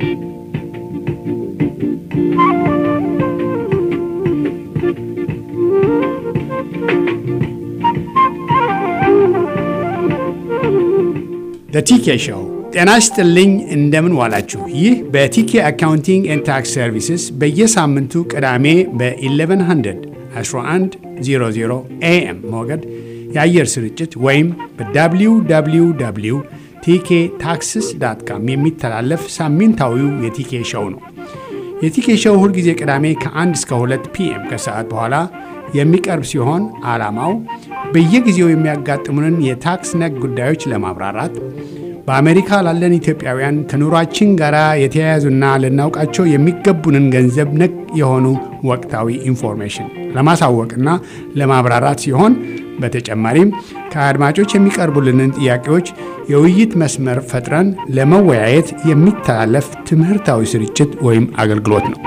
ቲኬ ሾው ጤና ይስጥልኝ። እንደምን ዋላችሁ? ይህ በቲኬ አካውንቲንግ ኤንድ ታክስ ሰርቪስስ በየሳምንቱ ቅዳሜ በ1100 1100 ኤኤም ሞገድ የአየር ስርጭት ወይም በwww ቲኬ ታክስስ ዳት ካም የሚተላለፍ ሳምንታዊው የቲኬ ሾው ነው። የቲኬ ሾው ሁልጊዜ ቅዳሜ ከ1 እስከ 2 ፒኤም ከሰዓት በኋላ የሚቀርብ ሲሆን ዓላማው በየጊዜው የሚያጋጥሙንን የታክስ ነክ ጉዳዮች ለማብራራት በአሜሪካ ላለን ኢትዮጵያውያን ከኑሯችን ጋር የተያያዙና ልናውቃቸው የሚገቡንን ገንዘብ ነክ የሆኑ ወቅታዊ ኢንፎርሜሽን ለማሳወቅና ለማብራራት ሲሆን በተጨማሪም ከአድማጮች የሚቀርቡልንን ጥያቄዎች የውይይት መስመር ፈጥረን ለመወያየት የሚተላለፍ ትምህርታዊ ስርጭት ወይም አገልግሎት ነው።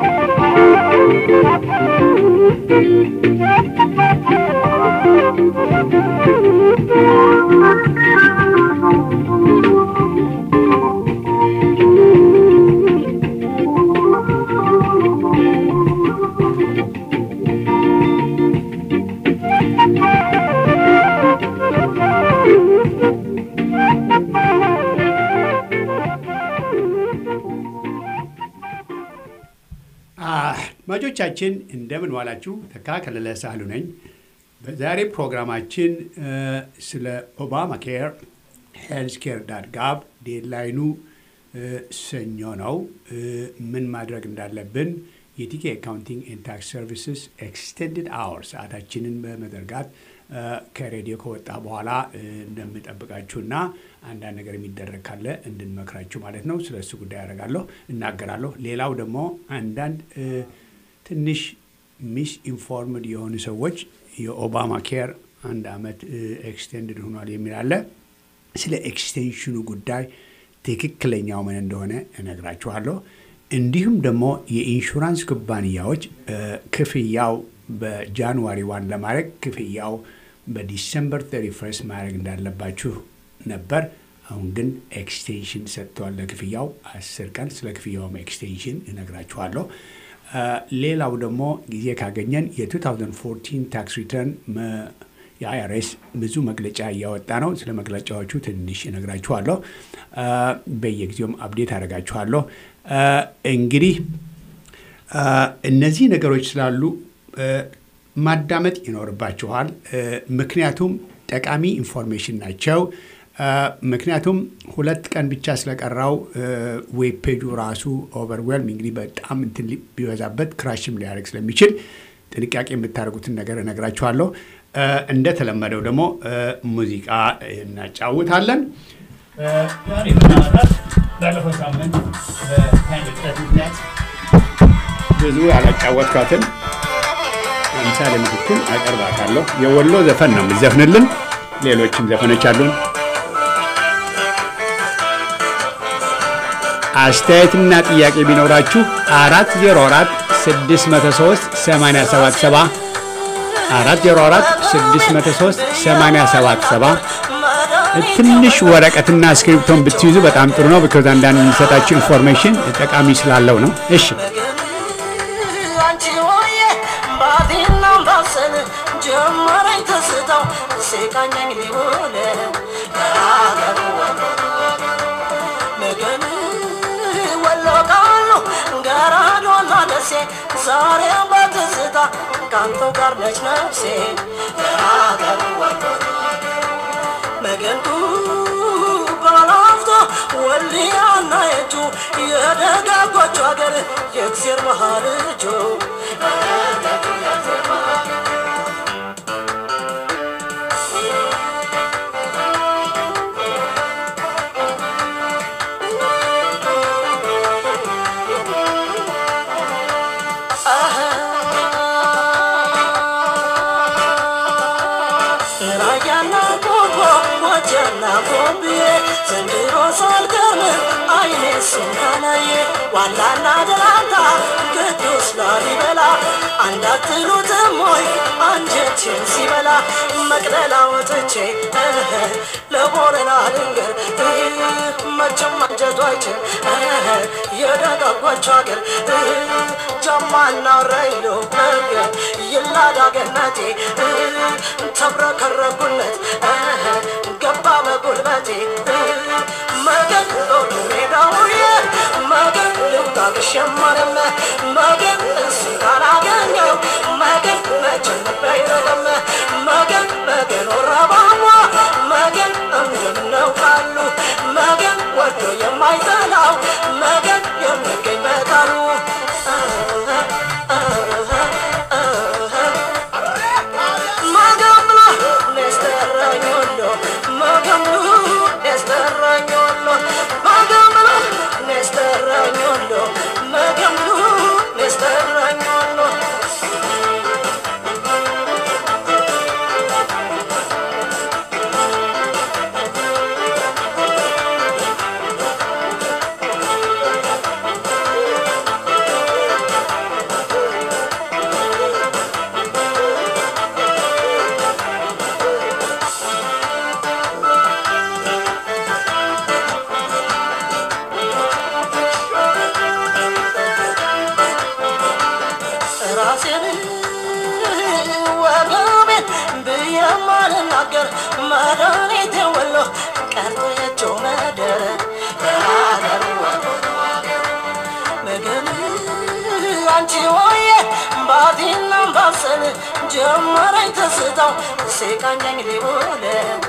አድማጮቻችን እንደምን ዋላችሁ። ተካ ከለለ ሳህሉ ነኝ። በዛሬ ፕሮግራማችን ስለ ኦባማ ኬር ሄልዝ ኬር ዳት ጋብ ዴድላይኑ ሰኞ ነው። ምን ማድረግ እንዳለብን የቲኬ አካውንቲንግ ኤንድ ታክስ ሰርቪስስ ኤክስቴንድድ አወር ሰዓታችንን በመዘርጋት ከሬዲዮ ከወጣ በኋላ እንደምጠብቃችሁና አንዳንድ ነገር የሚደረግ ካለ እንድንመክራችሁ ማለት ነው። ስለ እሱ ጉዳይ ያደርጋለሁ እናገራለሁ። ሌላው ደግሞ አንዳንድ ትንሽ ሚስ ኢንፎርምድ የሆኑ ሰዎች የኦባማ ኬር አንድ ዓመት ኤክስቴንድድ ሆኗል የሚል አለ። ስለ ኤክስቴንሽኑ ጉዳይ ትክክለኛው ምን እንደሆነ እነግራችኋለሁ። እንዲሁም ደግሞ የኢንሹራንስ ኩባንያዎች ክፍያው በጃንዋሪ ዋን ለማድረግ ክፍያው በዲሰምበር 31 ማድረግ እንዳለባችሁ ነበር። አሁን ግን ኤክስቴንሽን ሰጥተዋል ለክፍያው አስር ቀን። ስለ ክፍያውም ኤክስቴንሽን እነግራችኋለሁ። ሌላው ደግሞ ጊዜ ካገኘን የ2014 ታክስ ሪተርን የአይአርኤስ ብዙ መግለጫ እያወጣ ነው። ስለ መግለጫዎቹ ትንሽ እነግራችኋለሁ። በየጊዜውም አብዴት አደርጋችኋለሁ። እንግዲህ እነዚህ ነገሮች ስላሉ ማዳመጥ ይኖርባችኋል። ምክንያቱም ጠቃሚ ኢንፎርሜሽን ናቸው። ምክንያቱም ሁለት ቀን ብቻ ስለቀራው ዌብ ፔጁ ራሱ ኦቨርዌልም እንግዲህ በጣም እንትን ቢበዛበት ክራሽም ሊያደርግ ስለሚችል ጥንቃቄ የምታደርጉትን ነገር እነግራችኋለሁ። እንደተለመደው ደግሞ ሙዚቃ እናጫውታለን። ባለፈው ሳምንት ብዙ ያላጫወትኳትን ለምሳሌ ምትክል አቀርባታለሁ። የወሎ ዘፈን ነው የምዘፍንልን። ሌሎችም ዘፈኖች አሉን። አስተያየትና ጥያቄ ቢኖራችሁ አራት ዜሮ አራት ስድስት መቶ ሶስት ሰማንያ ሰባት ሰባ አራት ዜሮ አራት ስድስት መቶ ሶስት ሰማንያ ሰባት ሰባ ትንሽ ወረቀትና እስክሪፕቶን ብትይዙ በጣም ጥሩ ነው። ቢኮዝ አንዳንድ የሚሰጣችሁ ኢንፎርሜሽን ጠቃሚ ስላለው ነው። እሺ ጀመረኝ ተስታው ሲቃኘኝ ሊሆነ ነገን ወሎ ቃሉ ገራዶና ደሴ ዛሬ በትዝታ ካንተ ጋር ነች ነፍሴ መገንቱ ባላፍቶ ወልያና የጁ የደጋጎቹ ሀገር የእግዜር መሃል እጁ ራያና ቆቦ ሞጀና ቦምብዬ ዘንድሮ ሳልቀርም አይኔ ስናላየ ዋላና ደላንታ ቅዱስ ላሊበላ አንዳትሉትም ወይ አንጀቴን ሲበላ መቅደላ ወጥቼ ለቦረና ልንገር መቼም አንጀቱ አይችል በጩኸቴ ተብረከረኩለት ገባ በጉልበቴ መገን ሎሉ ሜዳውዬ መገን ልውጣ ብሸመርም መገን እሱ ካላገኘው መገን መቼም ባይረግም መገን መገን ወረባማ መገን እንደምነው ካሉ መገን ወዶ የማይጠላው መገን የሚገኝ በቃሉ መገን ብሎ ነስተራኞሎ መገን ብሎ ነስተራኞሎ መገን ብሎ ነስተራኞሎ መገን ብሎ ነስተራኞሎ ራሴን ወገቤን ብዬ ማልናገር መድኃኒቴ ወሎ ቀርቶየቸው መደር ምግብ አንቺ ሆዬ ባቲና ባሰል ጀመረኝ ተስታው ሲቃኘኝ ሊውል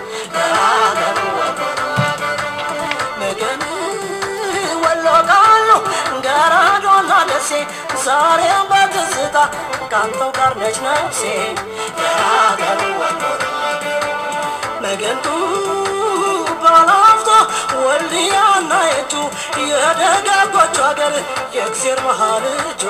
ምግብ ወሎ ቃሉ ገራዶና ደሴ ዛሬ በትዝታ ካንተው ጋር ነች ነፍሴ የሀገር ወሎ መገንቱ ባላፍቶ ወልዲያና የቱ የደጋጎቹ ሀገር የእግዜር መሃል እጁ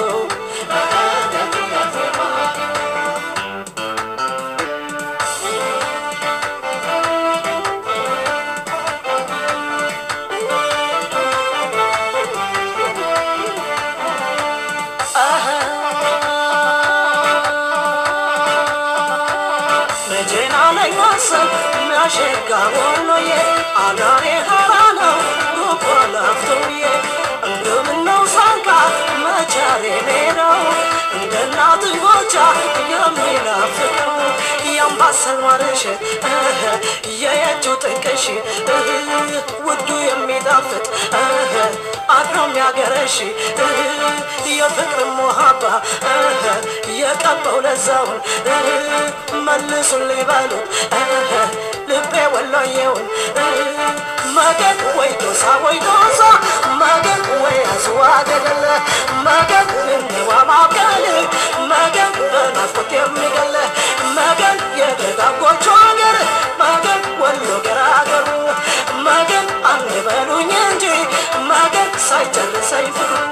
መቼና ላይ ማሰብ የሚያሸጋ ሆኖዬ አዳሬ ሀራ ነው ጉቦ ላፍቶዬ እንደምነው ሳንካ መቻሬ ሜዳው እንደ እናት ጎቻ የሚናፍቀው የአምባሰል ማርሽ የየጁ ጥቅሽ ውዱ የሚጣፍጥ አድሮ የሚያገረሽ የፍቅር ሞሃባ የቀበው ለዛውን መልሱልኝ በሉት ልቤ ወሎዬውን መገን ወይ ዶሳ ወይ ዶሳ መገን ወይ አስዋ ገደለ መገን እንዋ ማብቀል መገን በናፍቆት የሚገለ መገን የደጋጎቹ ሀገር መገን ወሎ ገራገሩ መገን አንድ በሉኝ እንጂ መገን ሳይጨርሰኝ ፍቅሩ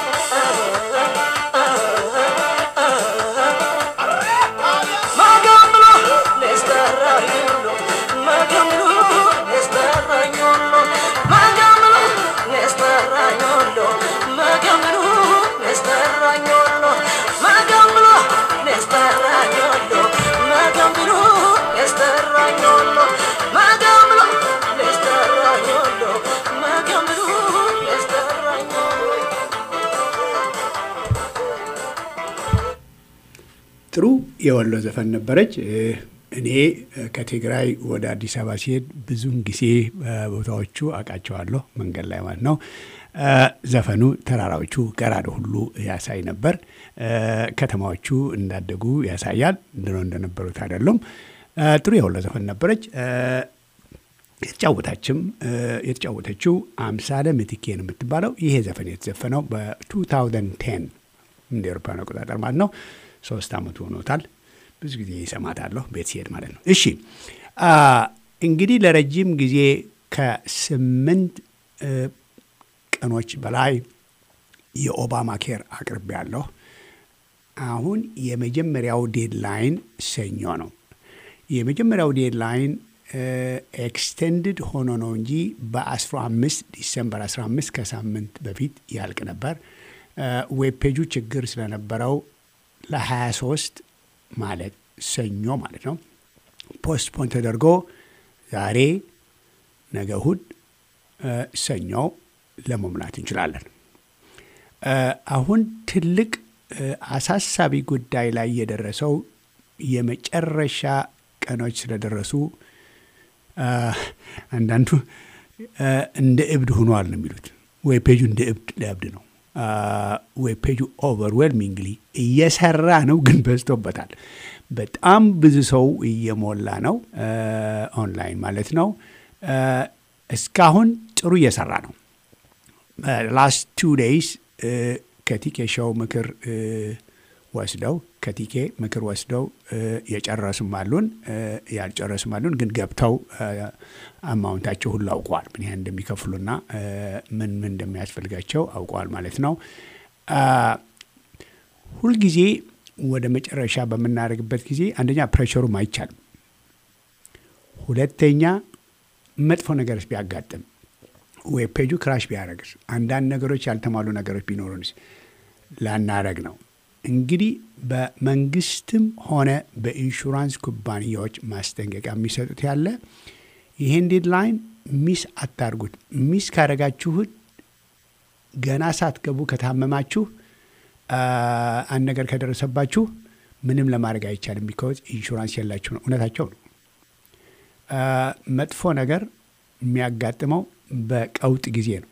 መገን ብሎ ነስተራዩሎ መገን ብሎ ነስተራዩሎ መገን ብሎ ነስተራዩሎ መገን ብሎ ነስተራዩሎ መገን ብሎ ነስተራዩሎ መገን ብሎ ነስተራዩሎ መገን ብሎ ነስተራዩሎ መገን ብሎ ነስተራዩሎ ጥሩ የወሎ ዘፈን ነበረች። እኔ ከትግራይ ወደ አዲስ አበባ ሲሄድ ብዙውን ጊዜ ቦታዎቹ አውቃቸዋለሁ፣ መንገድ ላይ ማለት ነው። ዘፈኑ ተራራዎቹ ገራዶ ሁሉ ያሳይ ነበር። ከተማዎቹ እንዳደጉ ያሳያል። ድሮ እንደነበሩት አይደሉም። ጥሩ የወሎ ዘፈን ነበረች። የተጫወታችም የተጫወተችው አምሳለ ምትኬን የምትባለው ይሄ ዘፈን የተዘፈነው በ2010 እንደ ኤሮፓውያን አቆጣጠር ማለት ነው። ሶስት ዓመቱ ሆኖታል። ብዙ ጊዜ ይሰማታለሁ ቤት ሲሄድ ማለት ነው። እሺ እንግዲህ ለረጅም ጊዜ ከስምንት ቀኖች በላይ የኦባማ ኬር አቅርቤ ያለሁ። አሁን የመጀመሪያው ዴድላይን ሰኞ ነው። የመጀመሪያው ዴድላይን ኤክስቴንድድ ሆኖ ነው እንጂ በ15 ዲሰምበር 15 ከሳምንት በፊት ያልቅ ነበር። ዌብ ፔጁ ችግር ስለነበረው ለ23 ማለት ሰኞ ማለት ነው ፖስትፖን ተደርጎ ዛሬ ነገ እሁድ ሰኞ ለመሙላት እንችላለን። አሁን ትልቅ አሳሳቢ ጉዳይ ላይ የደረሰው የመጨረሻ ቀኖች ስለደረሱ አንዳንዱ እንደ እብድ ሆኗል ነው የሚሉት። ወይ ፔጁ እንደ እብድ ለእብድ ነው ወይ ፔጁ ኦቨርዌልሚንግሊ እየሰራ ነው፣ ግን በዝቶበታል። በጣም ብዙ ሰው እየሞላ ነው፣ ኦንላይን ማለት ነው። እስካሁን ጥሩ እየሰራ ነው። ላስት ቱ ዴይስ ከቲኬ ሾው ምክር ወስደው ከቲኬ ምክር ወስደው የጨረሱም አሉን ያልጨረሱም አሉን። ግን ገብተው አማውንታቸው ሁሉ አውቀዋል። ምን ያህል እንደሚከፍሉና ምን ምን እንደሚያስፈልጋቸው አውቀዋል ማለት ነው። ሁልጊዜ ወደ መጨረሻ በምናደርግበት ጊዜ አንደኛ ፕሬሸሩም አይቻልም፣ ሁለተኛ መጥፎ ነገርስ ቢያጋጥም ዌብ ፔጁ ክራሽ ቢያደረግስ አንዳንድ ነገሮች ያልተሟሉ ነገሮች ቢኖሩንስ ላናረግ ነው። እንግዲህ በመንግስትም ሆነ በኢንሹራንስ ኩባንያዎች ማስጠንቀቂያ የሚሰጡት ያለ ይህን ዴድላይን ሚስ አታርጉት። ሚስ ካደረጋችሁት ገና ሳትገቡ ከታመማችሁ አንድ ነገር ከደረሰባችሁ ምንም ለማድረግ አይቻልም። ቢካዝ ኢንሹራንስ የላችሁ ነው። እውነታቸው ነው። መጥፎ ነገር የሚያጋጥመው በቀውጥ ጊዜ ነው።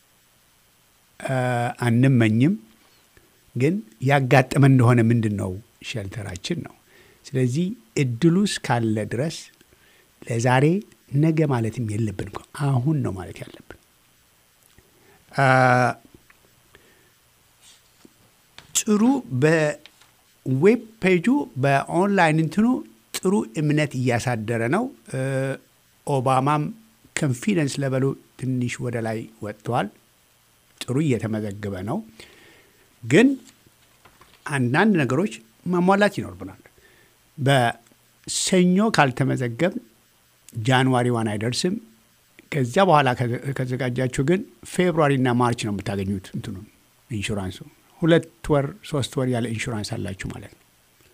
አንመኝም፣ ግን ያጋጠመን እንደሆነ ምንድን ነው ሸልተራችን ነው። ስለዚህ እድሉ እስካለ ድረስ ለዛሬ ነገ ማለትም የለብን እኮ አሁን ነው ማለት ያለብን። ጥሩ በዌብ ፔጁ በኦንላይን እንትኑ ጥሩ እምነት እያሳደረ ነው። ኦባማም ኮንፊደንስ ለበሉ ትንሽ ወደ ላይ ወጥተዋል። ጥሩ እየተመዘገበ ነው። ግን አንዳንድ ነገሮች ማሟላት ይኖርብናል። በሰኞ ካልተመዘገብ ጃንዋሪ ዋን አይደርስም። ከዚያ በኋላ ከዘጋጃችሁ ግን ፌብሩዋሪና ማርች ነው የምታገኙት እንትኑ ኢንሹራንሱ። ሁለት ወር ሶስት ወር ያለ ኢንሹራንስ አላችሁ ማለት ነው።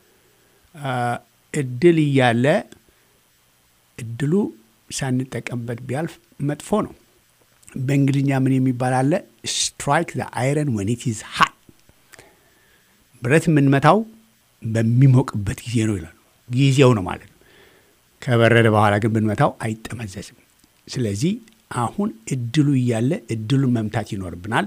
እድል እያለ እድሉ ሳንጠቀምበት ቢያልፍ መጥፎ ነው። በእንግሊዝኛ ምን የሚባል አለ? ስትራይክ ዘ አይረን ወን ኢት ኢዝ ሃት። ብረት የምንመታው በሚሞቅበት ጊዜ ነው ይላሉ። ጊዜው ነው ማለት ነው። ከበረደ በኋላ ግን ብንመታው አይጠመዘዝም። ስለዚህ አሁን እድሉ እያለ እድሉን መምታት ይኖርብናል።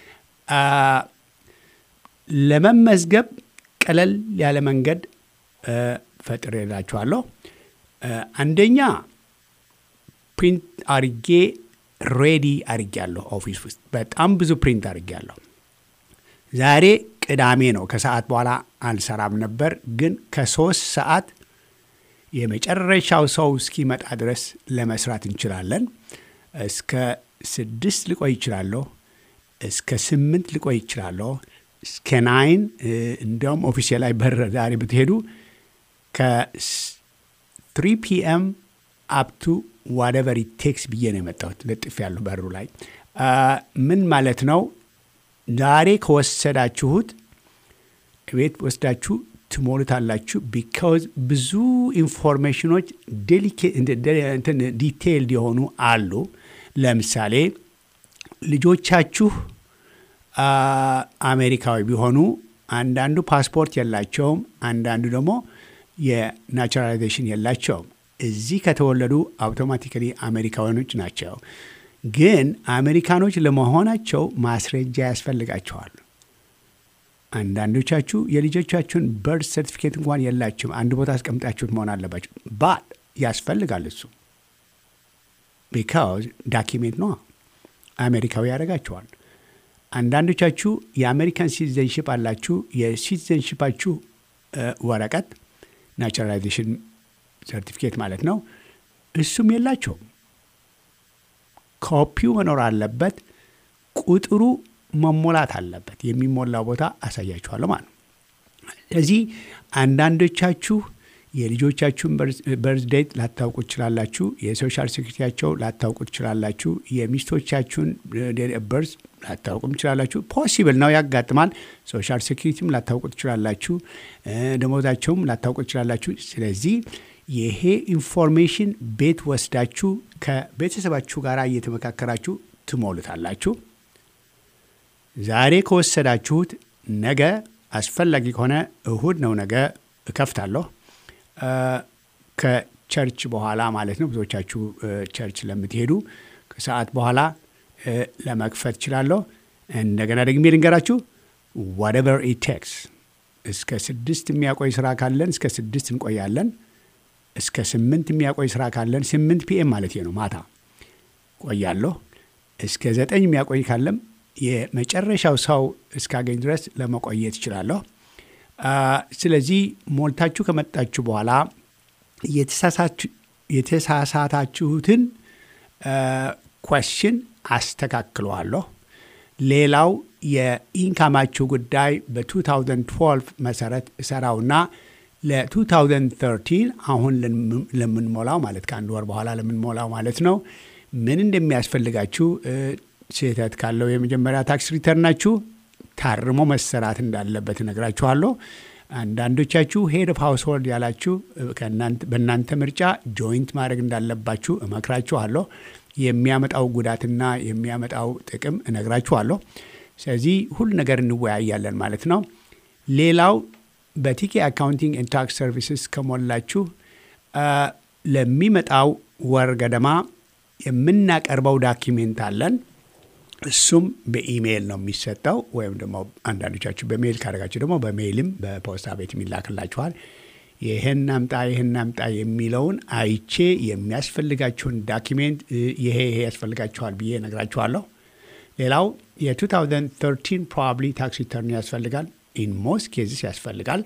ለመመዝገብ ቀለል ያለ መንገድ ፈጥሬላችኋለሁ። አንደኛ ፕሪንት አርጌ ሬዲ አርጌያለሁ። ኦፊስ ውስጥ በጣም ብዙ ፕሪንት አርጌያለሁ። ዛሬ ቅዳሜ ነው። ከሰዓት በኋላ አልሰራም ነበር፣ ግን ከሶስት ሰዓት የመጨረሻው ሰው እስኪመጣ ድረስ ለመስራት እንችላለን። እስከ ስድስት ልቆይ ይችላለሁ። እስከ ስምንት ልቆይ ይችላለሁ። እስከ ናይን እንዲያውም ኦፊሴ ላይ በር ዛሬ ብትሄዱ ከትሪ ፒኤም አፕቱ ዋደቨር ቴክስ ብዬ ነው የመጣሁት። ልጥፍ ያሉ በሩ ላይ ምን ማለት ነው? ዛሬ ከወሰዳችሁት ቤት ወስዳችሁ ትሞሉታላችሁ። ቢካውዝ ብዙ ኢንፎርሜሽኖች ዲቴይልድ የሆኑ አሉ። ለምሳሌ ልጆቻችሁ አሜሪካዊ ቢሆኑ አንዳንዱ ፓስፖርት የላቸውም፣ አንዳንዱ ደግሞ የናቹራላይዜሽን የላቸውም። እዚህ ከተወለዱ አውቶማቲካሊ አሜሪካውያኖች ናቸው። ግን አሜሪካኖች ለመሆናቸው ማስረጃ ያስፈልጋቸዋል። አንዳንዶቻችሁ የልጆቻችሁን በርት ሰርቲፊኬት እንኳን የላችሁም። አንድ ቦታ አስቀምጣችሁት መሆን አለባችሁ። ባት ያስፈልጋል እሱ ቢካዝ ዳኪሜንት ነዋ። አሜሪካዊ ያደርጋችኋል። አንዳንዶቻችሁ የአሜሪካን ሲቲዘንሽፕ አላችሁ። የሲቲዘንሽፓችሁ ወረቀት ናቹራላይዜሽን ሰርቲፊኬት ማለት ነው። እሱም የላቸውም። ኮፒው መኖር አለበት። ቁጥሩ መሞላት አለበት። የሚሞላው ቦታ አሳያችኋለሁ ማለት ነው። ስለዚህ አንዳንዶቻችሁ የልጆቻችሁን በርዝ ዴት ላታውቁ ትችላላችሁ። የሶሻል ሴኩሪቲያቸው ላታውቁ ትችላላችሁ። የሚስቶቻችሁን በርዝ ላታውቁም ትችላላችሁ። ፖሲብል ነው፣ ያጋጥማል። ሶሻል ሴኩሪቲም ላታውቁ ትችላላችሁ። ደሞዛቸውም ላታውቁ ትችላላችሁ። ስለዚህ ይሄ ኢንፎርሜሽን ቤት ወስዳችሁ ከቤተሰባችሁ ጋር እየተመካከራችሁ ትሞሉታላችሁ። ዛሬ ከወሰዳችሁት ነገ አስፈላጊ ከሆነ እሁድ ነው ነገ እከፍታለሁ። ከቸርች በኋላ ማለት ነው። ብዙዎቻችሁ ቸርች ለምትሄዱ ከሰዓት በኋላ ለመክፈት እችላለሁ። እንደገና ደግሜ ልንገራችሁ ዋትኤቨር ኢት ቴክስ እስከ ስድስት የሚያቆይ ስራ ካለን እስከ ስድስት እንቆያለን። እስከ ስምንት የሚያቆይ ስራ ካለን ስምንት ፒኤም ማለት ነው ማታ ቆያለሁ። እስከ ዘጠኝ የሚያቆይ ካለም የመጨረሻው ሰው እስካገኝ ድረስ ለመቆየት እችላለሁ። ስለዚህ ሞልታችሁ ከመጣችሁ በኋላ የተሳሳታችሁትን ኮስችን አስተካክለዋለሁ። ሌላው የኢንካማችሁ ጉዳይ በ2012 መሰረት እሰራውና ለ2013 አሁን ለምንሞላው ማለት ከአንድ ወር በኋላ ለምንሞላው ማለት ነው ምን እንደሚያስፈልጋችሁ ስህተት ካለው የመጀመሪያ ታክስ ሪተርናችሁ ታርሞ መሰራት እንዳለበት እነግራችኋለሁ። አንዳንዶቻችሁ ሄድ ኦፍ ሃውስሆልድ ያላችሁ በእናንተ ምርጫ ጆይንት ማድረግ እንዳለባችሁ እመክራችኋለሁ። የሚያመጣው ጉዳትና የሚያመጣው ጥቅም እነግራችኋለሁ። ስለዚህ ሁሉ ነገር እንወያያለን ማለት ነው። ሌላው በቲኬ አካውንቲንግ ኤንድ ታክስ ሰርቪስስ ከሞላችሁ ለሚመጣው ወር ገደማ የምናቀርበው ዳኪሜንት አለን። እሱም በኢሜይል ነው የሚሰጠው፣ ወይም ደግሞ አንዳንዶቻችሁ በሜይል ካደረጋችሁ ደግሞ በሜይልም በፖስታ ቤት የሚላክላችኋል። ይህን አምጣ ይህን አምጣ የሚለውን አይቼ የሚያስፈልጋችሁን ዳኪሜንት ይሄ ይሄ ያስፈልጋችኋል ብዬ ነግራችኋለሁ። ሌላው የ2013 ፕሮባብሊ ታክስ ሪተርን ያስፈልጋል። ኢን ሞስት ኬዝስ ያስፈልጋል።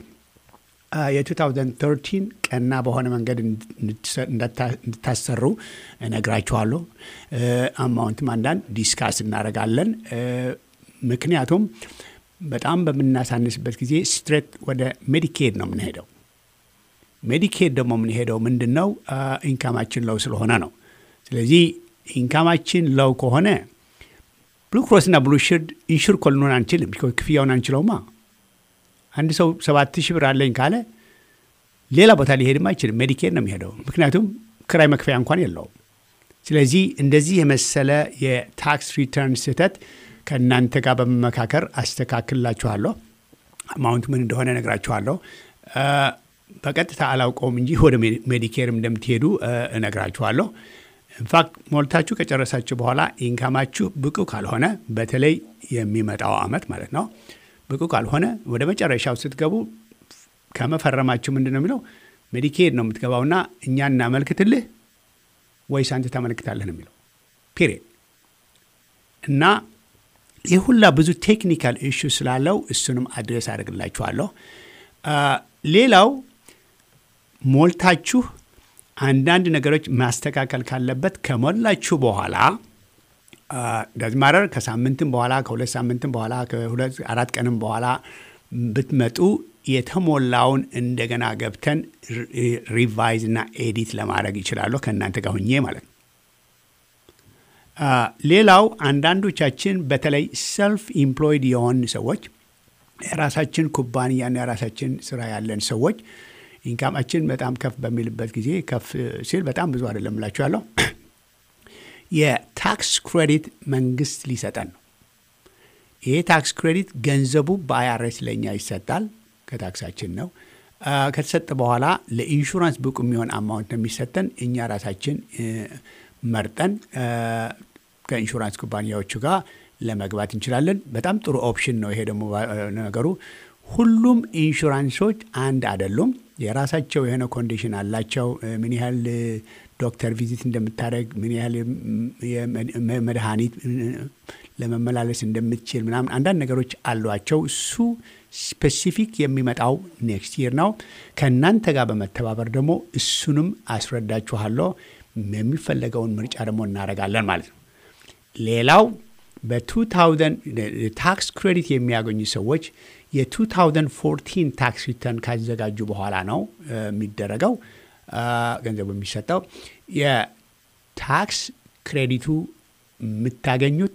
የ2013 ቀና በሆነ መንገድ እንድታሰሩ እነግራችኋለሁ። አማውንትም አንዳንድ ዲስካስ እናደርጋለን። ምክንያቱም በጣም በምናሳንስበት ጊዜ ስትሬት ወደ ሜዲኬድ ነው የምንሄደው። ሜዲኬድ ደግሞ የምንሄደው ምንድን ነው? ኢንካማችን ለው ስለሆነ ነው። ስለዚህ ኢንካማችን ለው ከሆነ ብሉ ክሮስና ብሉ ሽርድ ኢንሹር እኮ ልንሆን አንችልም። ክፍያውን አንችለውማ። አንድ ሰው ሰባት ሺህ ብር አለኝ ካለ ሌላ ቦታ ሊሄድም አይችልም። ሜዲኬድ ነው የሚሄደው፣ ምክንያቱም ክራይ መክፈያ እንኳን የለውም። ስለዚህ እንደዚህ የመሰለ የታክስ ሪተርን ስህተት ከእናንተ ጋር በመመካከር አስተካክልላችኋለሁ። አማውንት ምን እንደሆነ እነግራችኋለሁ። በቀጥታ አላውቀውም እንጂ ወደ ሜዲኬርም እንደምትሄዱ እነግራችኋለሁ። ኢንፋክት ሞልታችሁ ከጨረሳችሁ በኋላ ኢንካማችሁ ብቁ ካልሆነ በተለይ የሚመጣው አመት ማለት ነው ብቁ ካልሆነ ወደ መጨረሻው ስትገቡ ከመፈረማችሁ ምንድን ነው የሚለው ሜዲኬድ ነው የምትገባውና እኛ እናመልክትልህ ወይስ አንተ ታመለክታለህ ነው የሚለው ፒሪየድ። እና ይህ ሁላ ብዙ ቴክኒካል ኢሹ ስላለው እሱንም አድሬስ አድርግላችኋለሁ። ሌላው ሞልታችሁ አንዳንድ ነገሮች ማስተካከል ካለበት ከሞላችሁ በኋላ ዳዝማረር ከሳምንትም በኋላ ከሁለት ሳምንትም በኋላ ከሁለት አራት ቀንም በኋላ ብትመጡ የተሞላውን እንደገና ገብተን ሪቫይዝ እና ኤዲት ለማድረግ ይችላለሁ ከእናንተ ጋር ሁኜ ማለት ነው። ሌላው አንዳንዶቻችን በተለይ ሰልፍ ኢምፕሎይድ የሆን ሰዎች የራሳችን ኩባንያና የራሳችን ስራ ያለን ሰዎች ኢንካማችን በጣም ከፍ በሚልበት ጊዜ ከፍ ሲል በጣም ብዙ አይደለም እላችኋለሁ የታክስ ክሬዲት መንግስት ሊሰጠን ነው። ይሄ ታክስ ክሬዲት ገንዘቡ በአይአርኤስ ለእኛ ይሰጣል፣ ከታክሳችን ነው። ከተሰጠ በኋላ ለኢንሹራንስ ብቁ የሚሆን አማውንት ነው የሚሰጠን። እኛ ራሳችን መርጠን ከኢንሹራንስ ኩባንያዎቹ ጋር ለመግባት እንችላለን። በጣም ጥሩ ኦፕሽን ነው ይሄ ደግሞ ነገሩ። ሁሉም ኢንሹራንሶች አንድ አይደሉም። የራሳቸው የሆነ ኮንዲሽን አላቸው። ምን ያህል ዶክተር ቪዚት እንደምታደረግ ምን ያህል መድኃኒት ለመመላለስ እንደምትችል ምናምን አንዳንድ ነገሮች አሏቸው። እሱ ስፔሲፊክ የሚመጣው ኔክስት ይር ነው። ከእናንተ ጋር በመተባበር ደግሞ እሱንም አስረዳችኋለሁ። የሚፈለገውን ምርጫ ደግሞ እናደርጋለን ማለት ነው። ሌላው በ2000 ታክስ ክሬዲት የሚያገኙ ሰዎች የ2014 ታክስ ሪተርን ካዘጋጁ በኋላ ነው የሚደረገው ገንዘቡ የሚሰጠው። የታክስ ክሬዲቱ የምታገኙት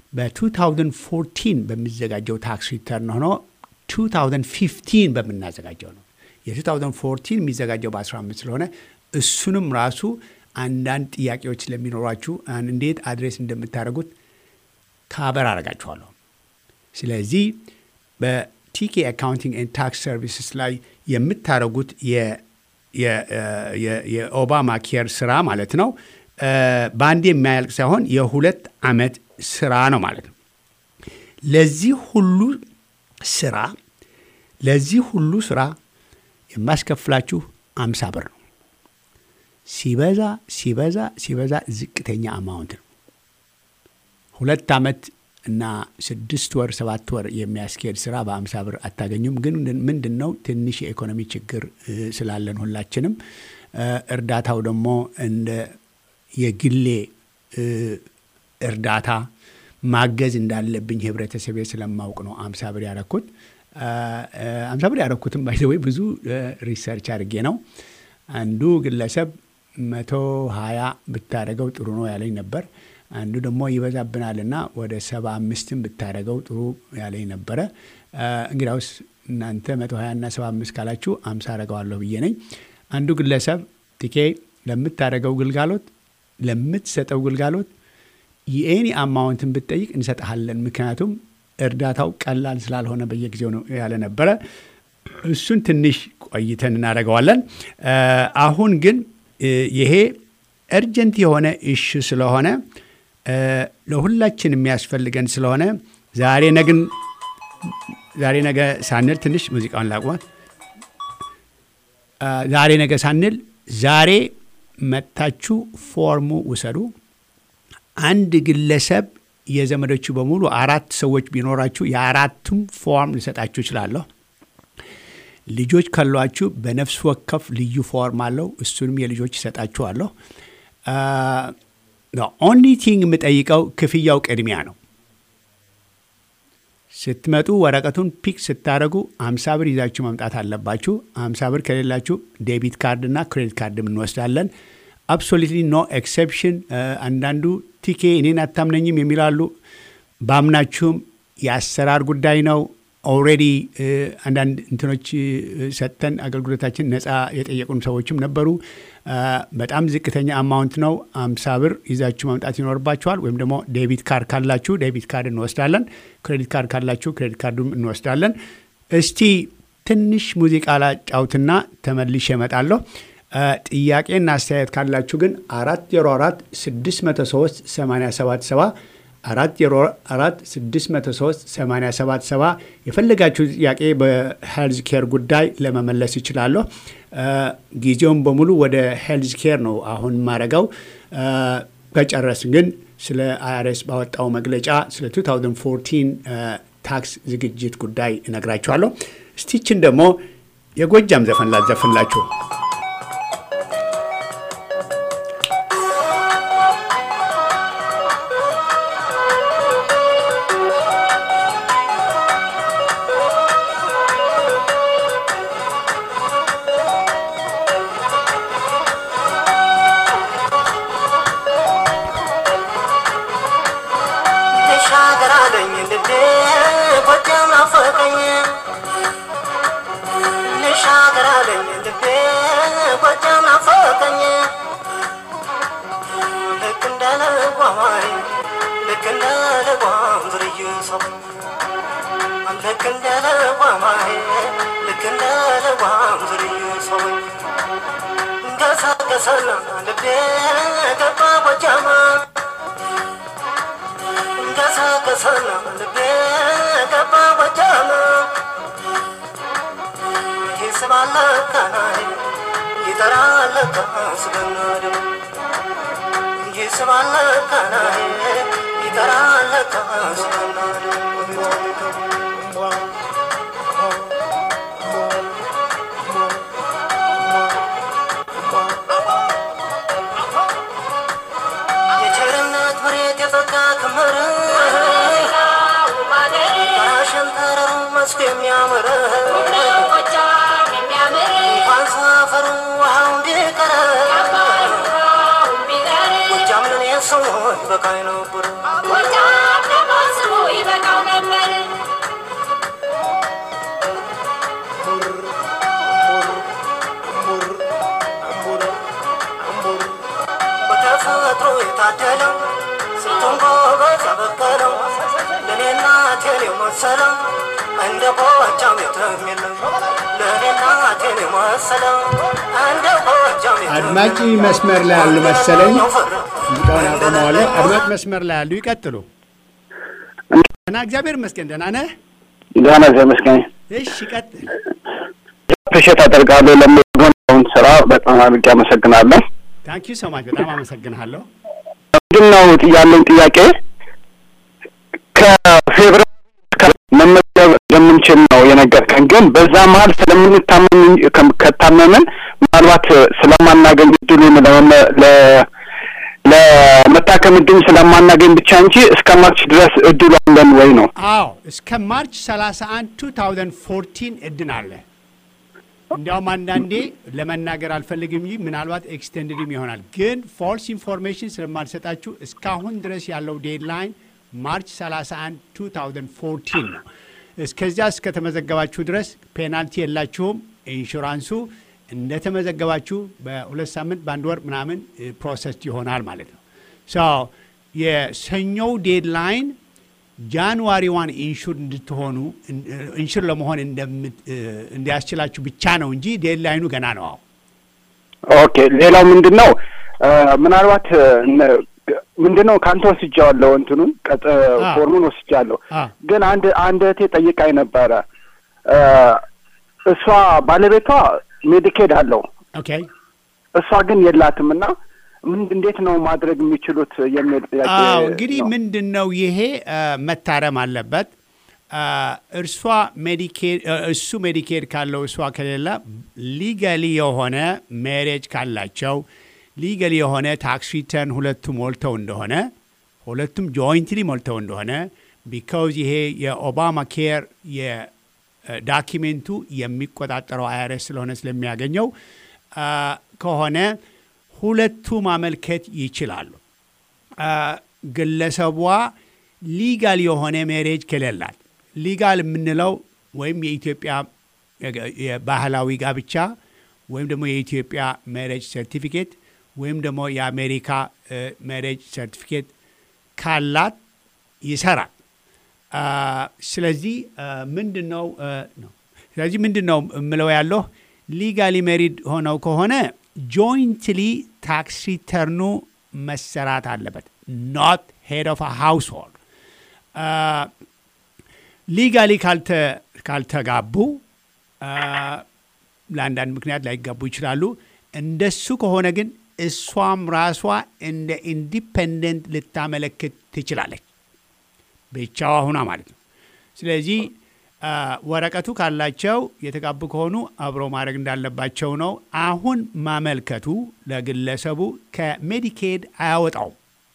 በ2014 በሚዘጋጀው ታክስ ሪተርን ሆኖ 2015 በምናዘጋጀው ነው። የ2014 የሚዘጋጀው በ15 ስለሆነ እሱንም ራሱ አንዳንድ ጥያቄዎች ስለሚኖሯችሁ እንዴት አድሬስ እንደምታደርጉት ካበር አደርጋችኋለሁ። ስለዚህ በቲኬ አካውንቲንግ ኤንድ ታክስ ሰርቪስስ ላይ የምታደርጉት የኦባማ ኬር ስራ ማለት ነው በአንድ የሚያልቅ ሳይሆን የሁለት ዓመት ስራ ነው ማለት ነው። ለዚህ ሁሉ ስራ ለዚህ ሁሉ ስራ የማስከፍላችሁ አምሳ ብር ነው። ሲበዛ ሲበዛ ሲበዛ ዝቅተኛ አማውንት ነው። ሁለት ዓመት እና ስድስት ወር ሰባት ወር የሚያስኬድ ስራ በአምሳ ብር አታገኙም። ግን ምንድን ነው ትንሽ የኢኮኖሚ ችግር ስላለን ሁላችንም እርዳታው ደግሞ እንደ የግሌ እርዳታ ማገዝ እንዳለብኝ ህብረተሰቤ ስለማውቅ ነው አምሳ ብር ያረኩት። አምሳ ብር ያረኩትም ባይዘወይ ብዙ ሪሰርች አድርጌ ነው። አንዱ ግለሰብ መቶ ሀያ ብታደረገው ጥሩ ነው ያለኝ ነበር። አንዱ ደግሞ ይበዛብናልና ወደ ሰባ አምስትም ብታደረገው ጥሩ ያለኝ ነበረ። እንግዲያውስ እናንተ መቶ ሀያ እና ሰባ አምስት ካላችሁ አምሳ አረገዋለሁ ብዬ ነኝ። አንዱ ግለሰብ ቲኬ ለምታደረገው ግልጋሎት ለምትሰጠው ግልጋሎት የኤኒ አማውንትን ብትጠይቅ እንሰጠሃለን፣ ምክንያቱም እርዳታው ቀላል ስላልሆነ በየጊዜው ነው ያለ ነበረ። እሱን ትንሽ ቆይተን እናደርገዋለን። አሁን ግን ይሄ እርጀንት የሆነ እሹ ስለሆነ ለሁላችን የሚያስፈልገን ስለሆነ ዛሬ ነግን ዛሬ ነገ ሳንል ትንሽ ሙዚቃውን ላቁማት። ዛሬ ነገ ሳንል ዛሬ መጥታችሁ ፎርሙ ውሰዱ። አንድ ግለሰብ የዘመዶቹ በሙሉ አራት ሰዎች ቢኖራችሁ የአራቱም ፎርም ልሰጣችሁ እችላለሁ። ልጆች ካሏችሁ በነፍስ ወከፍ ልዩ ፎርም አለው። እሱንም የልጆች ይሰጣችኋለሁ። ኦንሊ ቲንግ የምጠይቀው ክፍያው ቅድሚያ ነው። ስትመጡ ወረቀቱን ፒክ ስታደረጉ አምሳ ብር ይዛችሁ መምጣት አለባችሁ። አምሳ ብር ከሌላችሁ ዴቢት ካርድና ክሬዲት ካርድም እንወስዳለን። አብሶሉትሊ ኖ ኤክሰፕሽን። አንዳንዱ ቲኬ እኔን አታምነኝም የሚላሉ ባምናችሁም የአሰራር ጉዳይ ነው። ኦልሬዲ አንዳንድ እንትኖች ሰጥተን አገልግሎታችን ነፃ የጠየቁን ሰዎችም ነበሩ። በጣም ዝቅተኛ አማውንት ነው። አምሳ ብር ይዛችሁ መምጣት ይኖርባችኋል። ወይም ደግሞ ዴቢት ካርድ ካላችሁ ዴቢት ካርድ እንወስዳለን። ክሬዲት ካርድ ካላችሁ ክሬዲት ካርዱም እንወስዳለን። እስቲ ትንሽ ሙዚቃ ላጫውትና ተመልሼ እመጣለሁ። ጥያቄና አስተያየት ካላችሁ ግን አራት ዜሮ አራት ስድስት መቶ ሶስት ሰማንያ ሰባት ሰባ አራት ዜሮ አራት ስድስት መቶ ሶስት ሰማንያ ሰባት ሰባ የፈለጋችሁ ጥያቄ በሄልዝ ኬር ጉዳይ ለመመለስ ይችላለሁ። ጊዜውን በሙሉ ወደ ሄልዝ ኬር ነው አሁን ማረገው። ከጨረስን ግን ስለ አይአርኤስ ባወጣው መግለጫ ስለ 2014 ታክስ ዝግጅት ጉዳይ እነግራችኋለሁ። እስቲችን ደግሞ የጎጃም ዘፈን ላዘፍንላችሁ። ልሻገር አለኝ ልቤ ጎጃም ናፈቀኝ ልሻገር አለኝ ልቤ ጎጃም ናፈቀኝ ልክ እንደ ልጓማይ ልክ እንደ ልጓም ዝርዩ ሰው ልክ እንደ ልጓማይ ልክ እንደ ልጓም ዝርዩ ሰው ገሰገሰና ልቤ ገባ ጎጃማ ገሰገሰና ልቤ ገባ ጎጃም ይስባል ካናይ ይጠራል ካስገናድም ይስባል ካናይ ይጠራል ካስገናድም የቸርነት መሬት የጸጋ ክምር ጋራሽን ተረሩ መስኩ የሚያምር እንኳን ሰፈሩ ውሃው እንዲቀረ ጎጃም ለኔ ሰው በቃኝ ነበር በተፈጥሮ የታደለው ስንቱን ጎበዝ ያበቀለው ለእኔ እናቴን የመሰለው እንደ ጎጃም የትም የለም ለእኔ እናቴን የመሰለው እንደ ጎጃም አድማጭ መስመር ላይ ያሉ መሰለኝ። ሙዚቃውን አቆመዋለሁ። አድማጭ መስመር ላይ ያሉ ይቀጥሉ። እና እግዚአብሔር ይመስገን ደህና ነህ? ደህና ተመስገን። እሺ ቀጥል። አፕሪሼት አደርጋለሁ ለምትሆነውን ስራ በጣም አድርጌ አመሰግናለሁ። ታንኪ ዩ ሶ ማች በጣም አመሰግንሃለሁ። ምንድን ነው ያለኝ ጥያቄ ከፌብርዋሪ እስከ መመዝገብ እንደምንችል ነው የነገርከን። ግን በዛ መሀል ስለምንታመም እንጂ- ከም- ከታመምን ምናልባት ስለማናገኝ እድሉን ለመመ- ለ- ለመታከም እድል ስለማናገኝ ብቻ እንጂ እስከ ማርች ድረስ እድሉ አለን ወይ ነው? አዎ እስከ ማርች 31 2014 እድን አለ። እንዲያውም አንዳንዴ ለመናገር አልፈልግም እንጂ ምናልባት ኤክስቴንድድም ይሆናል። ግን ፎልስ ኢንፎርሜሽን ስለማልሰጣችሁ እስካሁን ድረስ ያለው ዴድላይን ማርች 31 2014 ነው። እስከዚያ እስከተመዘገባችሁ ድረስ ፔናልቲ የላችሁም። ኢንሹራንሱ እንደተመዘገባችሁ በሁለት ሳምንት በአንድ ወር ምናምን ፕሮሰስ ይሆናል ማለት ነው። ሶ የሰኞው ዴድላይን ጃንዋሪ ዋን ኢንሹር እንድትሆኑ ኢንሹር ለመሆን እንደምት- እንዲያስችላችሁ ብቻ ነው እንጂ ዴድላይኑ ገና ነው። አዎ ኦኬ ሌላው ምንድን ነው እ፣ ምናልባት እነ- ምንድን ነው ከአንተ ወስጃዋለሁ እንትኑን ቀጥ አ። ፎርሙን ወስጃለሁ አ። ግን አንድ አንድ እህቴ ጠይቃኝ ነበረ እ፣ እሷ ባለቤቷ ሜዲኬድ አለው ኦኬ እሷ ግን የላትም እና ምን እንዴት ነው ማድረግ የሚችሉት የሚል ጥያቄ አዎ እንግዲህ ነው። ምንድን ነው ይሄ አ፣ መታረም አለበት። አ፣ እርሷ ሜዲኬድ አ፣ እሱ ሜዲኬድ ካለው እሷ ከሌለ ሊገሊ የሆነ ሜሬጅ ካላቸው ሊገሊ የሆነ ታክስ ሪተርን ሁለቱ ሞልተው እንደሆነ ሁለቱም ጆይንትሊ ሞልተው እንደሆነ ቢካውዝ ይሄ የኦባማ ኬር የዳኪሜንቱ የሚቆጣጠረው አይአርኤስ ስለሆነ ስለሚያገኘው አ፣ ከሆነ ሁለቱ ማመልከት ይችላሉ። አ፣ ግለሰቧ ሊጋል የሆነ ሜሬጅ ከሌላት ሊጋል የምንለው ወይም የኢትዮጵያ የገ- የባህላዊ ጋብቻ ወይም ደግሞ የኢትዮጵያ ሜሬጅ ሰርቲፊኬት ወይም ደግሞ የአሜሪካ ሜሬጅ ሰርቲፊኬት ካላት ይሰራል። አ፣ ስለዚህ ምንድን ነው አ፣ ነው ስለዚህ ምንድን ነው የምለው ያለሁ ሊጋሊ ሜሪድ ሆነው ከሆነ ጆይንትሊ ታክስ ሪተርኑ መሰራት አለበት ኖት ሄድ ኦፍ ሃውስሆልድ ሊጋሊ ካልተጋቡ አ፣ ለአንዳንድ ምክንያት ላይጋቡ ይችላሉ። እንደሱ ከሆነ ግን እሷም ራሷ እንደ ኢንዲፔንደንት ልታመለክት ትችላለች፣ ብቻዋ ሁና ማለት ነው። ስለዚህ አ፣ ወረቀቱ ካላቸው የተጋቡ ከሆኑ አብሮ ማድረግ እንዳለባቸው ነው። አሁን ማመልከቱ ለግለሰቡ ከሜዲኬድ አያወጣውም።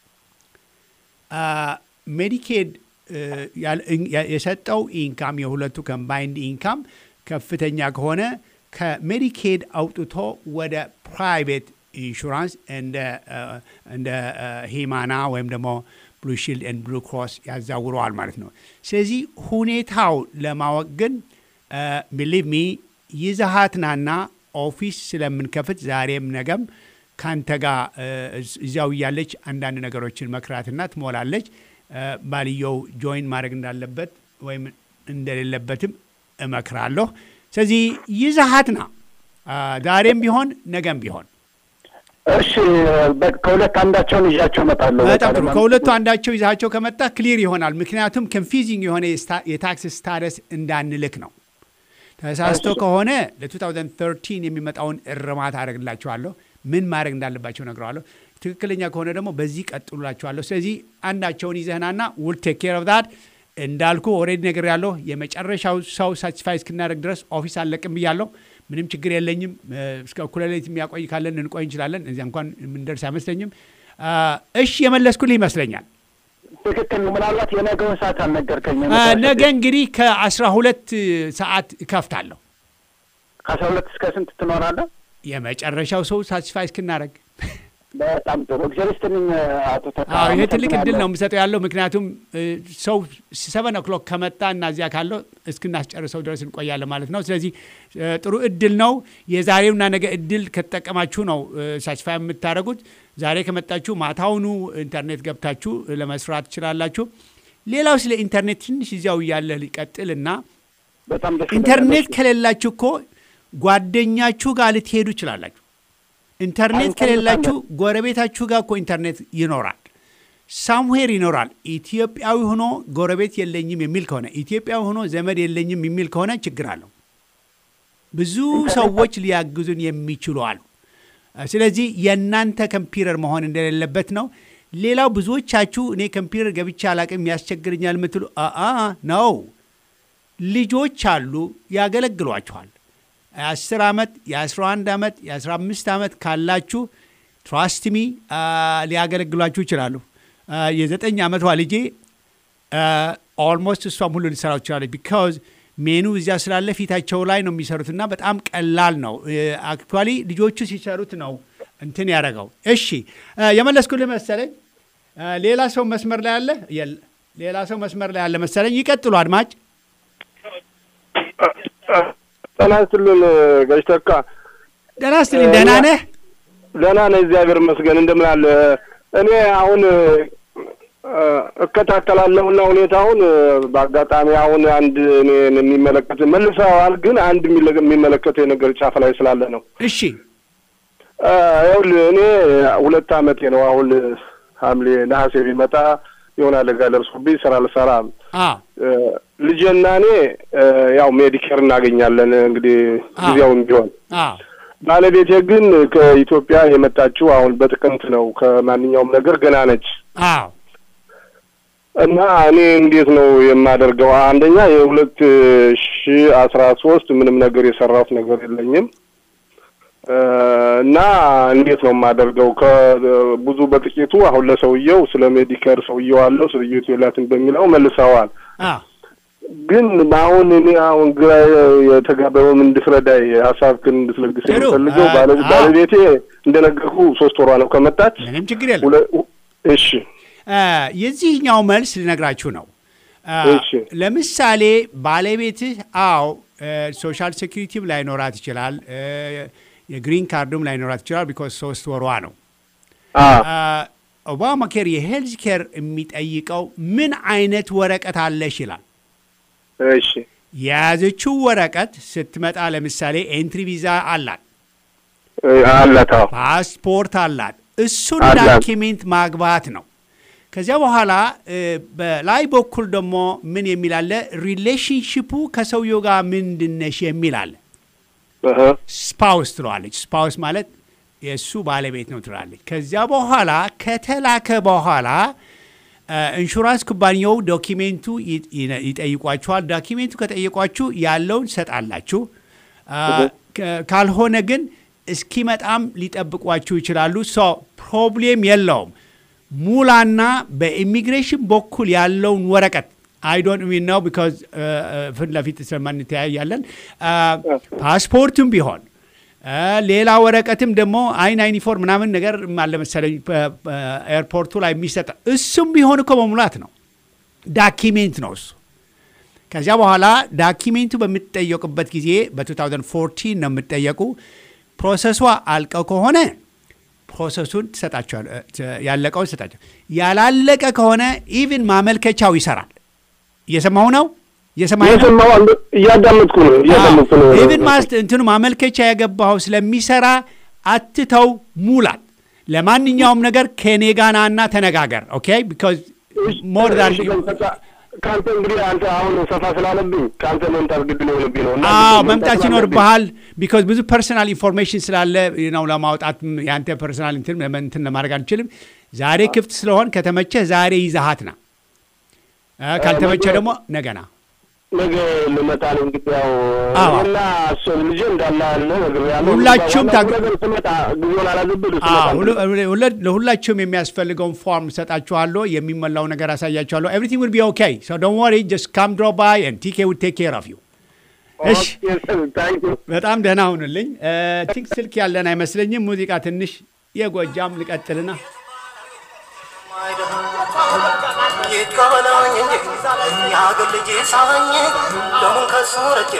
አ፣ ሜዲኬድ እ፣ ያል- ያ- የሰጠው ኢንካም የሁለቱ ኮምባይንድ ኢንካም ከፍተኛ ከሆነ ከሜዲኬድ አውጥቶ ወደ ፕራይቬት ኢንሹራንስ እንደ እ፣ እንደ እ፣ ሂማና ወይም ደግሞ ብሉ ሺልድ ኤንድ ብሉ ክሮስ ያዛውረዋል ማለት ነው። ስለዚህ ሁኔታው ለማወቅ ግን ቢሊቭ ሚ ይዘሃትናና ኦፊስ ስለምንከፍት ዛሬም ነገም ከአንተ ጋር እ፣ እዚያው እያለች አንዳንድ ነገሮችን መክራትና ትሞላለች። እ፣ ባልየው ጆይን ማድረግ እንዳለበት ወይም እንደሌለበትም እመክራለሁ። ስለዚህ ይዘሃትና አ፣ ዛሬም ቢሆን ነገም ቢሆን እሺ በ- ከሁለት አንዳቸውን ይዣቸው እመጣለሁ። በጣም ጥሩ። በቃ ከሁለቱ አንዳቸው ይዛቸው ከመጣ ክሊር ይሆናል። ምክንያቱም ኮንፊዚንግ የሆነ የስታ- የታክስ ስታተስ እንዳንልክ ነው። ተሳስቶ ከሆነ ለ2013 የሚመጣውን እርማት አደርግላቸዋለሁ። ምን ማድረግ እንዳለባቸው ነግረዋለሁ። ትክክለኛ ከሆነ ደግሞ በዚህ ቀጥሉላቸዋለሁ። ስለዚህ አንዳቸውን ይዘህናና ውል ቴክ ኬር ኦፍ ዳት እንዳልኩ ኦልሬዲ ነገር ያለሁ የመጨረሻው ሰው ሳቲስፋይ እስክናደርግ ድረስ ኦፊስ አለቅም ብያለሁ። ምንም ችግር የለኝም። እ፣ እስከ እኩለ ሌሊት የሚያቆይ ካለን እንቆይ እንችላለን። እዚያ እንኳን የምንደርስ አይመስለኝም። አ፣ እሺ የመለስኩልህ ይመስለኛል። ትክክል ነው። ምናልባት የነገውን ሰዓት አልነገርከኝም። አ፣ ነገ እንግዲህ ከአስራ ሁለት ሰዓት እከፍታለሁ። ከአስራ ሁለት እስከ ስንት ትኖራለህ? የመጨረሻው ሰው ሳቲስፋይ እስክናደርግ በጣም ጥሩ። እግዚአብሔር ይስጥልኝ አቶ ተካ። አዎ ይሄ ትልቅ እድል አመሰግናለሁ። ነው የምሰጠው ያለው ምክንያቱም እ፣ ሰው ሰቨን ኦክሎክ ከመጣ እና እዚያ ካለው እስክናስጨርሰው ድረስ እንቆያለን ማለት ነው። ስለዚህ እ፣ ጥሩ እድል ነው። የዛሬውና ነገ እድል ከተጠቀማችሁ ነው ሳቲስፋይ የምታደርጉት። ዛሬ ከመጣችሁ ማታውኑ ኢንተርኔት ገብታችሁ ለመስራት ትችላላችሁ። ሌላው ስለ ኢንተርኔት ትንሽ እዚያው እያለ ሊቀጥልና በጣም ደስ ኢንተርኔት ይለኛል። ከሌላችሁ እኮ ጓደኛችሁ ጋር ልትሄዱ ይችላላችሁ። አንተ ኢንተርኔት ከሌላችሁ ጎረቤታችሁ ጋር እኮ ኢንተርኔት ይኖራል፣ ሳምዌር ይኖራል። ኢትዮጵያዊ ሆኖ ጎረቤት የለኝም የሚል ከሆነ ኢትዮጵያዊ ሆኖ ዘመድ የለኝም የሚል ከሆነ ችግር አለው። ብዙ ሰዎች ሊያግዙን የሚችሉ አሉ። ስለዚህ የእናንተ ኮምፒውተር መሆን እንደሌለበት ነው። ሌላው ብዙዎቻችሁ እኔ ኮምፒውተር ገብቼ አላቅም ያስቸግረኛል የምትሉ አ ነው። ልጆች አሉ ያገለግሏችኋል። የአስር ዓመት የአስራ አንድ ዓመት የአስራ አምስት ዓመት ካላችሁ ትራስትሚ ሊያገለግሏችሁ ይችላሉ። የዘጠኝ ዓመቷ ልጄ ኦልሞስት እሷም ሁሉ ሊሰራው ትችላለች። ቢካዝ ሜኑ እዚያ ስላለ ፊታቸው ላይ ነው የሚሰሩትና በጣም ቀላል ነው። አክቹዋሊ ልጆቹ ሲሰሩት ነው እንትን ያደረገው። እሺ የመለስኩልህ መሰለኝ። ሌላ ሰው መስመር ላይ አለ? ሌላ ሰው መስመር ላይ አለ መሰለኝ። ይቀጥሉ አድማጭ። ጤና ይስጥልን ጋሽ ተካ። ደህና ስትልኝ። ደህና ነህ? ደህና ነህ? እግዚአብሔር ይመስገን። እንደምን አለ? እኔ አሁን እከታተላለሁና ሁኔታውን በአጋጣሚ አሁን አንድ እኔን የሚመለከት መልሰዋል፣ ግን አንድ የሚመለከተው የነገር ጫፍ ላይ ስላለ ነው። እሺ ይኸውልህ እኔ ሁለት ዓመቴ ነው አሁን ሐምሌ ነሐሴ ቢመጣ የሆነ አደጋ ደርሶብኝ ስራ አልሰራም። ልጄና እኔ ያው ሜዲኬር እናገኛለን እንግዲህ ጊዜውም ቢሆን ባለቤቴ ግን ከኢትዮጵያ የመጣችው አሁን በጥቅምት ነው። ከማንኛውም ነገር ገና ነች። አዎ እና እኔ እንዴት ነው የማደርገው? አንደኛ የሁለት ሺ አስራ ሶስት ምንም ነገር የሰራሁት ነገር የለኝም እና እንዴት ነው የማደርገው? ከብዙ በጥቂቱ አሁን ለሰውየው ስለ ሜዲከር ሰውየው አለው ሰውየው የላትን በሚለው መልሰዋል። ግን አሁን እኔ አሁን ግራ የተጋባውን እንድትረዳይ ሀሳብህን እንድትለግስ የምፈልገው ባለቤቴ እንደነገርኩ ሶስት ወሯ ነው ከመጣች። ምንም ችግር የለም። እሺ የዚህኛው መልስ ልነግራችሁ ነው። ለምሳሌ ባለቤትህ አዎ ሶሻል ሴኪሪቲም ላይኖራት ይችላል፣ የግሪን ካርዱም ላይኖራት ይችላል። ቢኮዝ ሶስት ወሯ ነው። ኦባማ ኬር የሄልዝ ኬር የሚጠይቀው ምን አይነት ወረቀት አለሽ ይላል። እሺ የያዘችው ወረቀት ስትመጣ ለምሳሌ ኤንትሪ ቪዛ አላት፣ አላት፣ ፓስፖርት አላት። እሱን ዳኪሜንት ማግባት ነው። ከዚያ በኋላ በላይ በኩል ደግሞ ምን የሚል አለ? ሪሌሽንሽፑ ከሰውየው ጋር ምንድነሽ የሚል አለ። ስፓውስ ትለዋለች። ስፓውስ ማለት የእሱ ባለቤት ነው ትላለች። ከዚያ በኋላ ከተላከ በኋላ ኢንሹራንስ ኩባንያው ዶኪሜንቱ ይጠይቋችኋል። ዶኪሜንቱ ከጠየቋችሁ ያለውን ሰጣላችሁ። ካልሆነ ግን እስኪመጣም ሊጠብቋችሁ ይችላሉ። ሶ ፕሮብሌም የለውም። ሙላና በኢሚግሬሽን በኩል ያለውን ወረቀት አይ ዶንት ሚ ነው ቢካዝ ፊት ለፊት ስለማንተያያለን። ፓስፖርቱም ቢሆን ሌላ ወረቀትም ደግሞ አይን አይን ፎር ምናምን ነገር አለ መሰለኝ ኤርፖርቱ ላይ የሚሰጥ እሱም ቢሆን እኮ መሙላት ነው። ዳኪሜንት ነው እሱ። ከዚያ በኋላ ዳኪሜንቱ በምትጠየቁበት ጊዜ በ2014 ነው የምትጠየቁ። ፕሮሰሷ አልቀው ከሆነ ፕሮሰሱን ትሰጣቸዋል፣ ያለቀውን ትሰጣቸዋል። ያላለቀ ከሆነ ኢቭን ማመልከቻው ይሰራል። እየሰማሁ ነው እያዳመጥኩ ነው እያዳመጥኩ ነው። ኢቭን ማስት እንትኑ ማመልከቻ የገባኸው ስለሚሰራ አትተው ሙላት። ለማንኛውም ነገር ከኔ ጋና እና ተነጋገር። ኦኬ ቢካዝ ሞር ዳን ከአንተ እንግዲህ አንተ አሁን ሰፋ ስላለብኝ ከአንተ መምጣት ግድ ሊሆንብኝ ነው። አዎ መምጣት ይኖርብሃል። ቢካዝ ብዙ ፐርሰናል ኢንፎርሜሽን ስላለ ነው ለማውጣት የአንተ ፐርሰናል እንትን ለማድረግ አንችልም። ዛሬ ክፍት ስለሆን ከተመቸህ ዛሬ ይዛሃት ና፣ ካልተመቸህ ደግሞ ነገና ነገ ልመጣ ነው እንግዲህ ያው እና እሱ ልጄ እንዳለ ያለ ነገር ያለ ሁላችሁም ነገር ስመጣ ጊዜውን አላዝብል ለሁላችሁም የሚያስፈልገውን ፎርም ሰጣችኋለሁ። የሚሞላው ነገር አሳያችኋለሁ። ኤቭሪቲንግ ዊል ቢ ኦኬ ሶ ዶንት ወሪ ጀስት ካም ድሮ ባይ ኤንድ ቲኬ ዊል ቴክ ኬር ኦፍ ዩ። እሺ በጣም ደህና ሁንልኝ። ቲንክ ስልክ ያለን አይመስለኝም። ሙዚቃ ትንሽ የጎጃም ልቀጥልና ይቀበለኝ እንጂ የሀገር ልጅ ሳበኝ ደሙን ከሱ ረጭ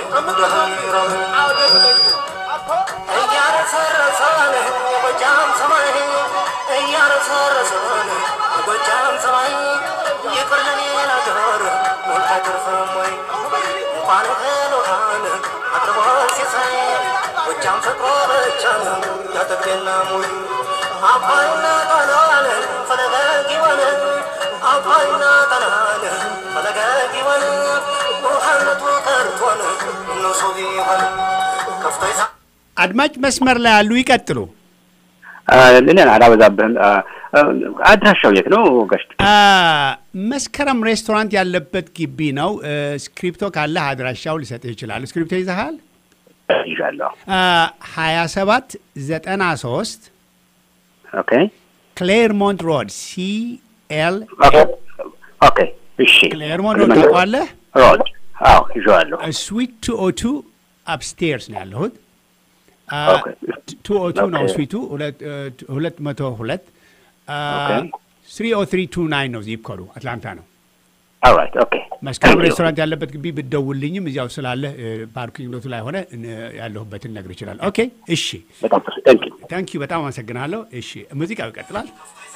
እያረሰረሰን የጎጃም ሰማይ እያረሰረሰን የጎጃም ሰማይ ይቅር ለኔ ነገር ሞልታ ትርፍም ወይ እንኳን እህል ውሃን አቅርቦ ሲሳይ ጎጃም ፍቅሮ ብቻ ነው ያጠግቤና ሙይ አባይና ጣናን ፈለገ ጊወን አባይና ጣናን ፈለገ ጊወን ውሃነቱ ቀርቶን እነሱ ቢሆን ከፍቶ ይሳ አድማጭ መስመር ላይ ያሉ ይቀጥሉ። ሌላ አላበዛብህም። አድራሻው የት ነው ጋሽ? አ፣ መስከረም ሬስቶራንት ያለበት ግቢ ነው። እ፣ ስክሪፕቶ ካለህ አድራሻው ሊሰጥህ ይችላል። ስክሪፕቶ ይዘሃል? ይዣለሁ። ሀያ ሰባት ዘጠና ሶስት ኦኬ ክሌርሞንት ሮድ ሲ ኤል ኦኬ። እሺ ክሌርሞንት ሮድ ታውቀዋለህ? ሮድ። አዎ ይዤዋለሁ። ስዊት ቱ ኦ ቱ አፕስቴርስ ነው ያለሁት። ኦኬ። ቱ ኦ ቱ ነው ኦኬ። ስዊቱ ሁለት መቶ ሁለት ኦኬ። ስሪ ኦ ትሪ ቱ ናይን ነው ዚፕ ኮዱ አትላንታ ነው። ኦልራይት ኦኬ። መስከረም Thank you. ሬስቶራንት ያለበት ግቢ ብትደውልኝም እዚያው ስላለ ፓርኪንግ ሎቱ ላይ ሆነ እን- ያለሁበትን ነግር ይችላል። ኦኬ እሺ፣ በጣም ጥሩ። ታንክ ዩ። ታንክ ዩ በጣም አመሰግናለሁ። እሺ፣ ሙዚቃው ይቀጥላል።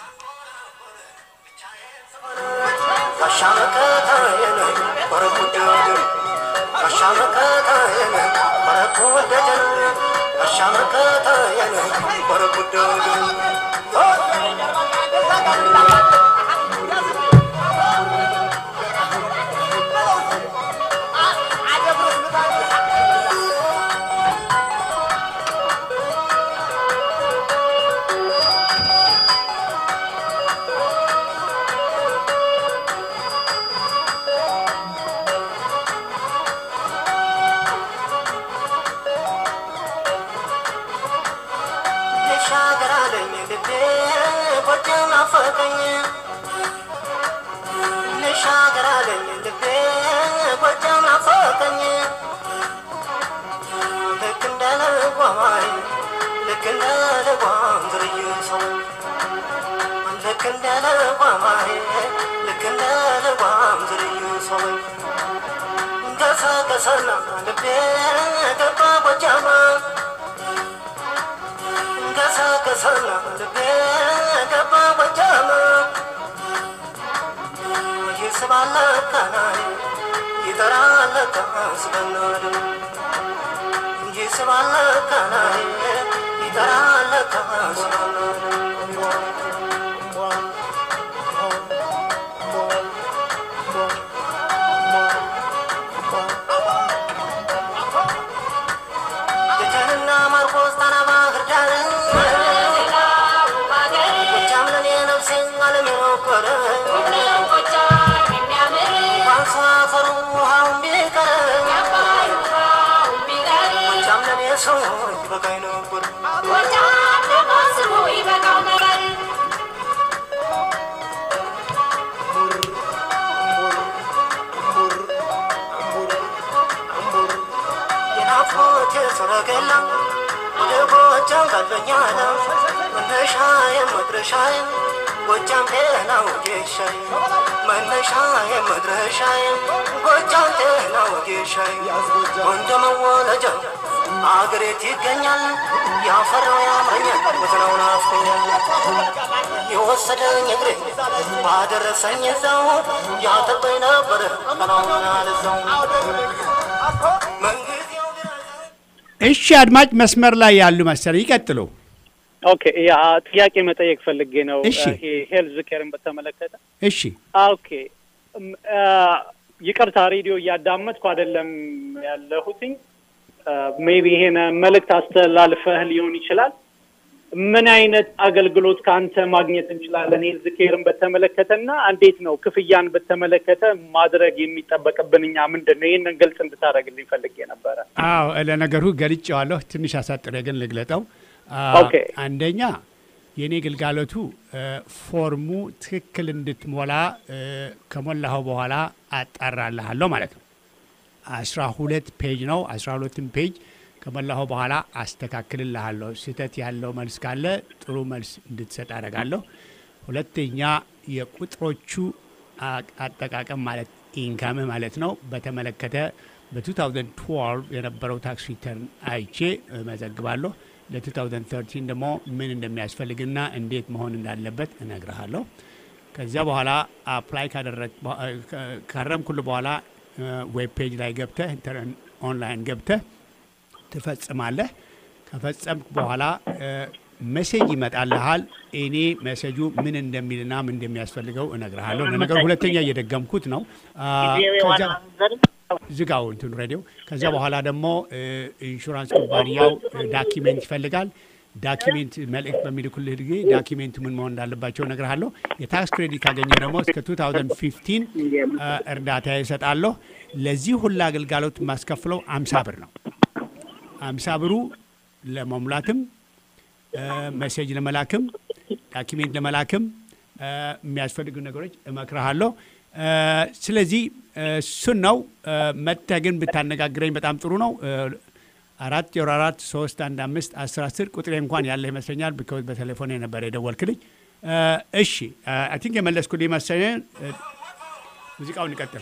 አሻመከታየን ወረኩደጀን አሻመከታየን ወረኩደጀን አሻመከታየን ወረኩደጀን ልሻገር አለኝ ልቤ ጎጃም ናፈቀኝ ልሻገር አለኝ ልቤ ጎጃም ናፈቀኝ ልክ እንደ ልጓማይ ልክ እንደ ልጓም ዝርዩ ሰው ልክ እንደ ልጓማይ ልክ እንደ ልጓም ዝርዩ ሰው ገሰገሰና ልቤ ገባ ጎጃማ ገሰገሰና ልቤ ገባ ጎጃም ይስባል ካናይ ይጠራል ካስበናድ ይስባል ካናይ ይጠራል ካስበናድ ደጀንና ማርቆስ ጣና ባህር ዳር ጎጃም ለኔ ነፍሴ ዓለም የኖረ ዋንሳ አፈሩ ውሃውን ቢቀር ጎጃም ለኔ ሰው ይበቃኝ ነበር የናፍቆቴ ሰረገላ ወደ ጎጃም ቀልበኛለ መነሻዬም መድረሻዬም ጎጃም ጤና ወጌሻዬ መነሻዬም መድረሻዬም ጎጃም ጤና ወጌሻዬ ወንደ መወለጃ አገሬት ይገኛል ያፈራው ያምረኛል ወትናው ናፍቆኛል የወሰደኝ እግሬ ባደረሰኝ እዛው ያጠበኝ ነበረ ቀናውን አልዛው መንግዜው እሺ፣ አድማጭ መስመር ላይ ያሉ መሰለኝ ይቀጥሉ። ኦኬ ያ ጥያቄ መጠየቅ ፈልጌ ነው። እሺ። ይሄ ሄልዝ ኬርን በተመለከተ እሺ፣ ኦኬ እም፣ አ፣ ይቅርታ ሬዲዮ እያዳመጥኩ አይደለም ያለሁትኝ። ሜቢ ይሄን መልእክት አስተላልፈህ ሊሆን ይችላል። ምን አይነት አገልግሎት ከአንተ ማግኘት እንችላለን? ሄልዝ ኬርን በተመለከተና እንዴት ነው ክፍያን በተመለከተ ማድረግ የሚጠበቅብን እኛ ምንድን ነው? ይህንን ግልጽ እንድታደርግልኝ ፈልጌ ነበረ። አዎ ለነገሩ ገልጬዋለሁ። ትንሽ አሳጥሬ ግን ልግለጠው። አ፣ ኦኬ። አንደኛ የእኔ ግልጋሎቱ እ፣ ፎርሙ ትክክል እንድትሞላ እ፣ ከሞላኸው በኋላ አጣራልሃለሁ ማለት ነው። አስራ ሁለት ፔጅ ነው። አስራ ሁለትም ፔጅ ከሞላኸው በኋላ አስተካክልልሃለሁ። ስህተት ያለው መልስ ካለ ጥሩ መልስ እንድትሰጥ አደርጋለሁ። ሁለተኛ የቁጥሮቹ አ- አጠቃቀም ማለት ኢንካምህ ማለት ነው በተመለከተ በ2012 የነበረው ታክስ ሪተርን አይቼ እመዘግባለሁ። ለ2013 ደግሞ ምን እንደሚያስፈልግና እንዴት መሆን እንዳለበት እነግርሃለሁ። ከዚያ በኋላ አፕላይ ካደረግ ካረምኩል በኋላ ዌብ ፔጅ ላይ ገብተህ ኦንላይን ገብተህ ትፈጽማለህ። ከፈጸምክ በኋላ መሴጅ ይመጣልሃል። እኔ መሴጁ ምን እንደሚልና ምን እንደሚያስፈልገው እነግርሃለሁ። ለነገሩ ሁለተኛ እየደገምኩት ነው። ዝጋው እንትን ሬዲዮ። ከዚያ በኋላ ደግሞ ኢንሹራንስ ኩባንያው ዳኪሜንት ይፈልጋል። ዳኪሜንት መልእክት በሚልኩልህ ጊዜ ዳኪሜንቱ ምን መሆን እንዳለባቸው እነግርሃለሁ። የታክስ ክሬዲት ካገኘ ደግሞ እስከ 2015 እርዳታ ይሰጣለሁ። ለዚህ ሁላ አገልጋሎት የማስከፍለው አምሳ ብር ነው። አምሳ ብሩ ለመሙላትም መሴጅ ለመላክም ዳኪሜንት ለመላክም የሚያስፈልጉ ነገሮች እመክርሃለሁ። ስለዚህ እሱን ነው። መጥተህ ግን ብታነጋግረኝ በጣም ጥሩ ነው። አራት ዜሮ አራት ሶስት አንድ አምስት አስር አስር ቁጥሬ እንኳን ያለ ይመስለኛል። ቢካዝ በቴሌፎን የነበረ የደወልክልኝ። እሺ አይ ቲንክ የመለስኩልህ መሰለኝ። ሙዚቃውን እንቀጥል።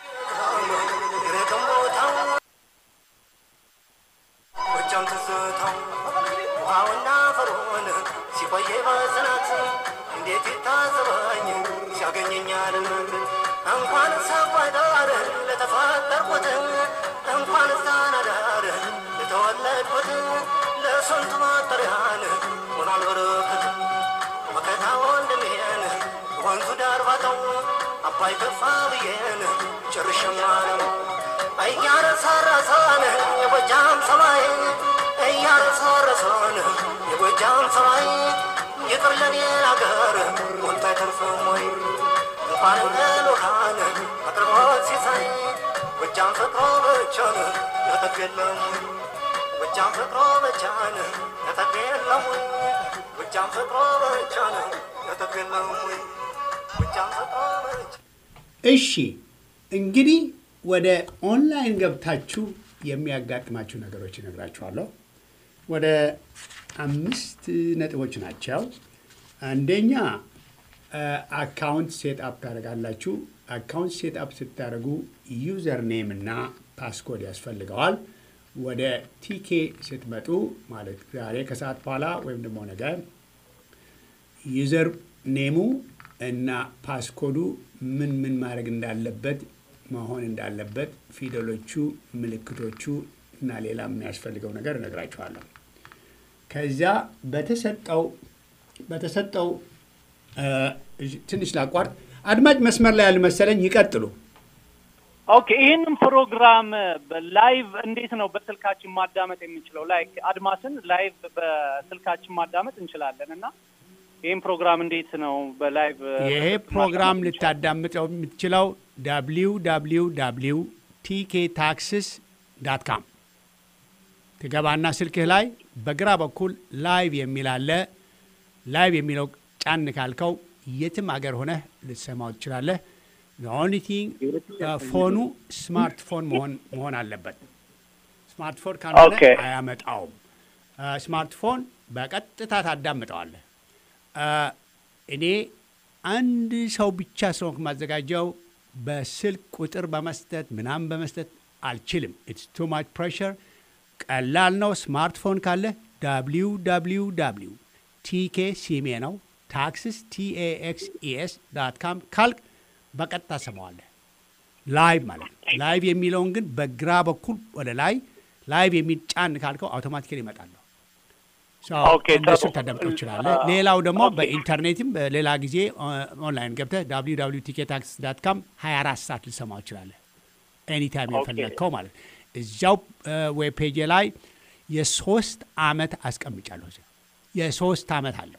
ጎጃም ትዝታው ውሃውና ፈርዖን ሲቆየ በጽናት እንዴት ይታዘበኝ ሲያገኘኛል እንኳን ሳቋዳር ለተፈጠርኩት እንኳን ሳናዳር ለተወለድኩት ለስንቱ መጠሪያን ሆኗል በረከት መከታ ወንድሜን ወንዙ ዳር ባጠው አባይ ገፋ ብዬን ጭርሽማ ነው እያረሰረሰን የጎጃም ሰማይ እያረሰረሰን የጎጃም ሰማይ ይቅር ለኔ አገር ወንታ አይተርፍም ወይ እንኳን ለልኡካን አቅርቦት ሲሳይ ጎጃም ፍቅሮ ብቻን ነጠቅ የለም ጎጃም ፍቅሮ ብቻን ነጠቅ የለም ጎጃም ፍቅሮ ብቻን ነጠቅ የለም ጎጃም ፍቅሮ ብቻ እሺ እንግዲህ ወደ ኦንላይን ገብታችሁ የሚያጋጥማችሁ ነገሮች እነግራችኋለሁ። ወደ አምስት ነጥቦች ናቸው። አንደኛ አካውንት ሴት አፕ ታደርጋላችሁ። አካውንት ሴት አፕ ስታደርጉ ዩዘር ኔም እና ፓስኮድ ያስፈልገዋል። ወደ ቲኬ ስትመጡ ማለት ዛሬ ከሰዓት በኋላ ወይም ደግሞ ነገ ዩዘር ኔሙ እና ፓስኮዱ ምን ምን ማድረግ እንዳለበት መሆን እንዳለበት ፊደሎቹ፣ ምልክቶቹ እና ሌላ የሚያስፈልገው ነገር እነግራችኋለሁ። ከዚያ በተሰጠው በተሰጠው ትንሽ ላቋርጥ። አድማጭ መስመር ላይ ያሉ መሰለኝ፣ ይቀጥሉ። ኦኬ፣ ይህንን ፕሮግራም ላይቭ እንዴት ነው በስልካችን ማዳመጥ የምንችለው? ላይክ አድማስን ላይቭ በስልካችን ማዳመጥ እንችላለን እና ይህም ፕሮግራም እንዴት ነው በላይቭ ይሄ ፕሮግራም ልታዳምጠው የምትችለው ዳብሊው ዳብሊው ዳብሊው ቲኬ ታክስስ ዳት ካም ትገባና ስልክህ ላይ በግራ በኩል ላይቭ የሚል አለ። ላይቭ የሚለው ጫን ካልከው የትም አገር ሆነህ ልትሰማው ትችላለህ። ኦንሊ ቲንግ ፎኑ ስማርትፎን መሆን አለበት። ስማርትፎን ካልሆነ አያመጣውም። ስማርትፎን በቀጥታ ታዳምጠዋለህ። እኔ አንድ ሰው ብቻ ስለሆንኩ የማዘጋጀው በስልክ ቁጥር በመስጠት ምናምን በመስጠት አልችልም። ኢትስ ቱ ማች ፕሬሸር። ቀላል ነው። ስማርትፎን ካለ ዳብሊው ዳብሊው ዳብሊው ቲኬ ሲሜ ነው ታክስስ ቲኤኤክስኢኤስ ዳት ካም ካልክ በቀጥታ ሰማዋለህ። ላይቭ ማለት ነው። ላይቭ የሚለውን ግን በግራ በኩል ወደ ላይ ላይቭ የሚል ጫን ካልከው አውቶማቲካሊ ይመጣለሁ። እንደሱ ታዳምጠው ይችላለህ። ሌላው ደግሞ በኢንተርኔትም በሌላ ጊዜ ኦንላይን ገብተህ ዳብሊው ዳብሊው ቲኬት ታክስ ዳት ካም 24 ሰዓት ልሰማው ይችላለህ። ኤኒታይም የፈለግከው ማለት እዚያው ዌብ ፔጅ ላይ የሶስት አመት አስቀምጫለሁ። የሶስት አመት አለው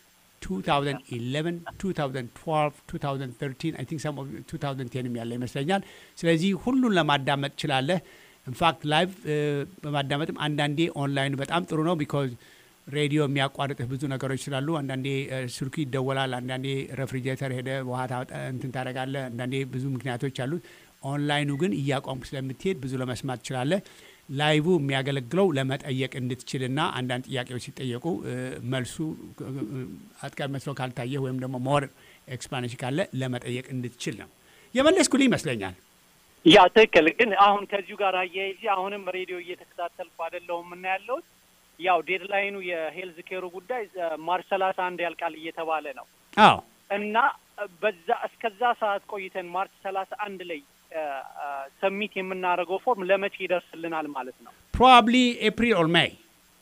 2011 2012 2013 አይ ቲንክ 2010 ያለ ይመስለኛል። ስለዚህ ሁሉን ለማዳመጥ ትችላለህ። ኢንፋክት ላይቭ በማዳመጥም አንዳንዴ ኦንላይን በጣም ጥሩ ነው ቢኮዝ ሬዲዮ የሚያቋርጥህ ብዙ ነገሮች ስላሉ አንዳንዴ ስልኩ ይደወላል፣ አንዳንዴ ሬፍሪጀሬተር ሄደ ውሃ እንትን ታደርጋለህ። አንዳንዴ ብዙ ምክንያቶች አሉት። ኦንላይኑ ግን እያቋምክ ስለምትሄድ ብዙ ለመስማት ትችላለህ። ላይቡ የሚያገለግለው ለመጠየቅ እንድትችልና አንዳንድ ጥያቄዎች ሲጠየቁ መልሱ አጥቃቢ መስሎ ካልታየህ ወይም ደግሞ ሞር ኤክስፕላኔሽን ካለ ለመጠየቅ እንድትችል ነው። የመለስኩልህ ይመስለኛል። ያ ትክክል። ግን አሁን ከዚሁ ጋር አያይዤ አሁንም ሬዲዮ እየተከታተልኩ አይደለሁም እና ያለሁት ያው ዴድላይኑ የሄልዝ ኬሩ ጉዳይ ማርች ሰላሳ አንድ ያልቃል እየተባለ ነው። አዎ እና በዛ እስከዛ ሰዓት ቆይተን ማርች ሰላሳ አንድ ላይ ሰሚት የምናደርገው ፎርም ለመቼ ይደርስልናል ማለት ነው? ፕሮባብሊ ኤፕሪል ኦር ሜይ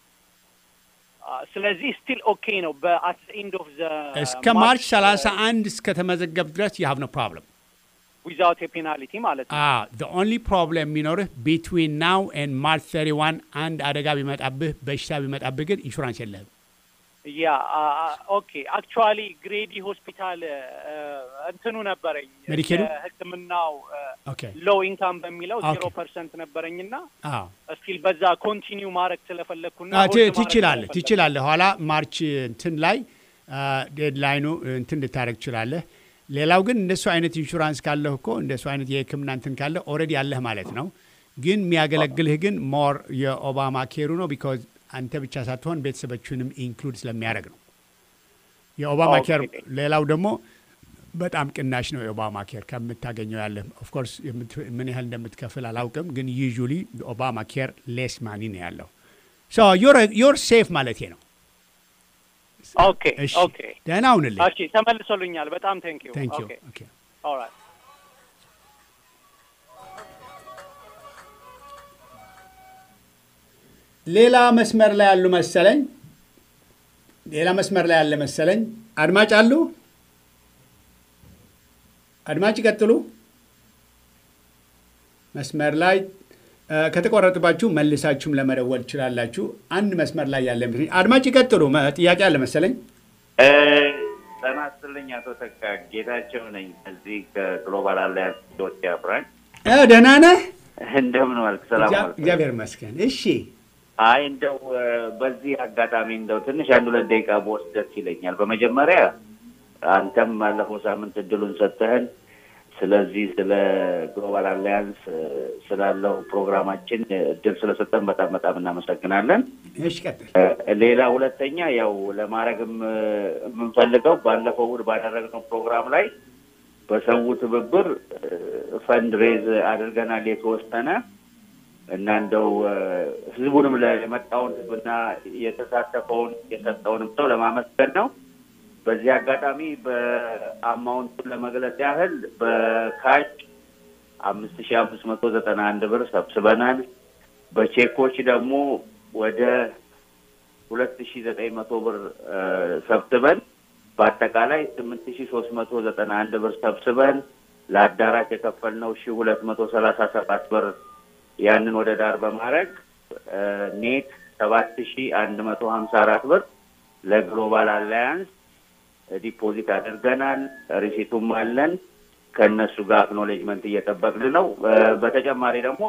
ስለዚህ ስቲል ኦኬ ነው። በአት ኤንድ ኦፍ ዘ እስከ ማርች 31 እስከተመዘገብ ድረስ ዩ ሃቭ ኖ ፕሮብለም ዊዛውት የፔናልቲ ማለት ነው። ዘ ኦንሊ ፕሮብለም የሚኖርህ ቢትዊን ናው ኤንድ ማርች 31 አንድ አደጋ ቢመጣብህ በሽታ ቢመጣብህ ግን ኢንሹራንስ የለህም። ያ ኦኬ አክቹዋሊ ግሬዲ ሆስፒታል እንትኑ ነበረኝ ሜዲኬዱ? ሕክምናው ኦኬ ሎው ኢንካም በሚለው ኦኬ። ዜሮ ፐርሰንት ነበረኝና አዎ እስቲል በዛ ኮንቲኒው ማድረግ ስለፈለግኩና አ፣ ሆልድ ት- ማድረግ ትችላለህ ስለፈለግኩ። ትችላለህ። ኋላ ማርች እንትን ላይ ዴድላይኑ እንትን ልታደረግ ትችላለህ። ሌላው ግን እንደሱ አይነት ኢንሹራንስ ካለህ እኮ እንደሱ አይነት የህክምና እንትን ካለህ ኦልሬዲ ያለህ ማለት ነው። ግን የሚያገለግልህ ግን ሞር የኦባማ ኬሩ ነው ቢካዝ አንተ ብቻ ሳትሆን ቤተሰቦችንም ኢንክሉድ ስለሚያደርግ ነው። የኦባማ ኦኬ። ኬር ሌላው ደግሞ በጣም ቅናሽ ነው። የኦባማ ኬር ከምታገኘው ያለ ኦፍኮርስ ምን ያህል እንደምትከፍል አላውቅም፣ ግን ዩዥሊ ኦባማ ኬር ሌስ ማኒ ነው ያለው። ሶ ዮር ሴፍ ማለት ነው። ኦኬ እሺ ኦኬ ደህና ሁንልኝ። እሺ ተመልሶልኛል። በጣም ቴንክ ዩ ታንክ ዩ ኦኬ ኦኬ ኦልራይት ሌላ መስመር ላይ ያሉ መሰለኝ። ሌላ መስመር ላይ ያለ መሰለኝ። አድማጭ አሉ? አድማጭ ይቀጥሉ። መስመር ላይ እ፣ ከተቆረጥባችሁ መልሳችሁም ለመደወል ትችላላችሁ። አንድ መስመር ላይ ያለ መሰለኝ። አድማጭ ይቀጥሉ። መ- ጥያቄ አለ መሰለኝ። ጤና ይስጥልኝ አቶ ተካ ጌታቸው ነኝ። እዚህ ከግሎባል አላያንስ ኢትዮጵያ ብራንች። እ፣ ደህና ነህ? እንደምን ዋልክ? ሰላም እግዚአ- ዋልክ? እግዚአብሔር ይመስገን። እሺ አይ እንደው እ፣ በዚህ አጋጣሚ እንደው ትንሽ አንድ ሁለት ደቂቃ በወስድ ደስ ይለኛል። በመጀመሪያ አንተም ባለፈው ሳምንት እድሉን ሰጥተህን ስለዚህ ስለ ግሎባል አላያንስ እ፣ ስላለው ፕሮግራማችን እድል ስለሰጠን በጣም በጣም እናመሰግናለን። እሺ፣ ቀጥል። እ፣ ሌላ ሁለተኛ ያው ለማድረግም እ፣ የምንፈልገው ባለፈው እሑድ ባደረግነው ፕሮግራም ላይ በሰው ትብብር ፈንድ ሬዝ አድርገናል የተወሰነ እና እንደው እ፣ ህዝቡንም ለ- የመጣውን ህዝብና የተሳተፈውን የሰጠውንም ሰው ለማመስገን ነው። በዚህ አጋጣሚ በአማውንቱን ለመግለጽ ያህል በካሽ አምስት ሺ አምስት መቶ ዘጠና አንድ ብር ሰብስበናል። በቼኮች ደግሞ ወደ ሁለት ሺ ዘጠኝ መቶ ብር እ፣ ሰብስበን በአጠቃላይ ስምንት ሺ ሶስት መቶ ዘጠና አንድ ብር ሰብስበን ለአዳራሽ የከፈልነው ሺ ሁለት መቶ ሰላሳ ሰባት ብር ያንን ወደ ዳር በማድረግ እ፣ ኔት ሰባት ሺ አንድ መቶ ሀምሳ አራት ብር ለግሎባል አላያንስ ዲፖዚት አድርገናል። ሪሲቱም አለን። ከእነሱ ጋር አክኖሌጅመንት እየጠበቅን ነው። እ፣ በተጨማሪ ደግሞ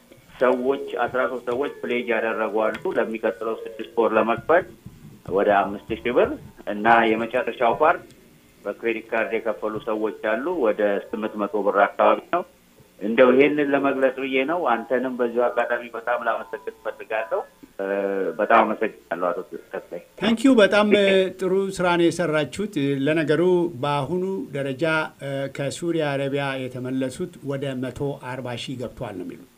ሰዎች አስራ ሶስት ሰዎች ፕሌጅ ያደረጉ አሉ ለሚቀጥለው ስድስት ወር ለመክፈል ወደ አምስት ሺህ ብር እና የመጨረሻው ፓርት በክሬዲት ካርድ የከፈሉ ሰዎች አሉ ወደ ስምንት መቶ ብር አካባቢ ነው። እንደው ይሄንን ለመግለጽ ብዬ ነው። አንተንም በዚሁ አጋጣሚ በጣም ላመሰግን እፈልጋለሁ። እ፣ በጣም አመሰግናለሁ አቶ ተስፋዬ። ታንኪዩ በጣም እ፣ ጥሩ ስራ ነው የሰራችሁት። እ፣ ለነገሩ በአሁኑ ደረጃ እ፣ ከሱሪያ አረቢያ የተመለሱት ወደ መቶ አርባ ሺህ ገብተዋል ነው የሚሉት።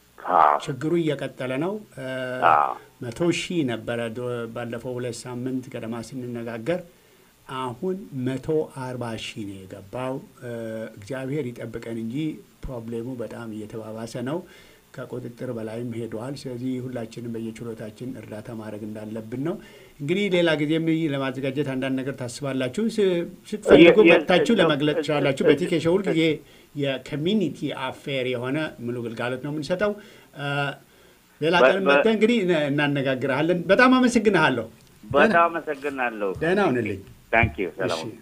ችግሩ እየቀጠለ ነው። እ፣ አዎ። መቶ ሺህ ነበረ ዶ- ባለፈው ሁለት ሳምንት ገደማ ስንነጋገር፣ አሁን መቶ አርባ ሺህ ነው የገባው። እ፣ እግዚአብሔር ይጠብቀን እንጂ ፕሮብሌሙ በጣም እየተባባሰ ነው። ከቁጥጥር በላይም ሄደዋል። ስለዚህ ሁላችንም በየችሎታችን እርዳታ ማድረግ እንዳለብን ነው። እንግዲህ ሌላ ጊዜም ለማዘጋጀት አንዳንድ ነገር ታስባላችሁ። ስ- ስትፈልጉ የ- የ- መጥታችሁ እ- ለመግለጽ እ- ትችላላችሁ። እ- በቲኬ ሾው ሁልጊዜ የኮሚኒቲ አፌር የሆነ ሙሉ ግልጋሎት ነው የምንሰጠው። እ፣ ሌላ በ- ቀን በ- መጥተህ እንግዲህ እነ- እናነጋግርሃለን። በጣም አመሰግንሃለሁ። በጣም አመሰግናለሁ። ደህና ሁንልኝ። ታንክ ዩ። ሰላም እሺ። ሁኑ።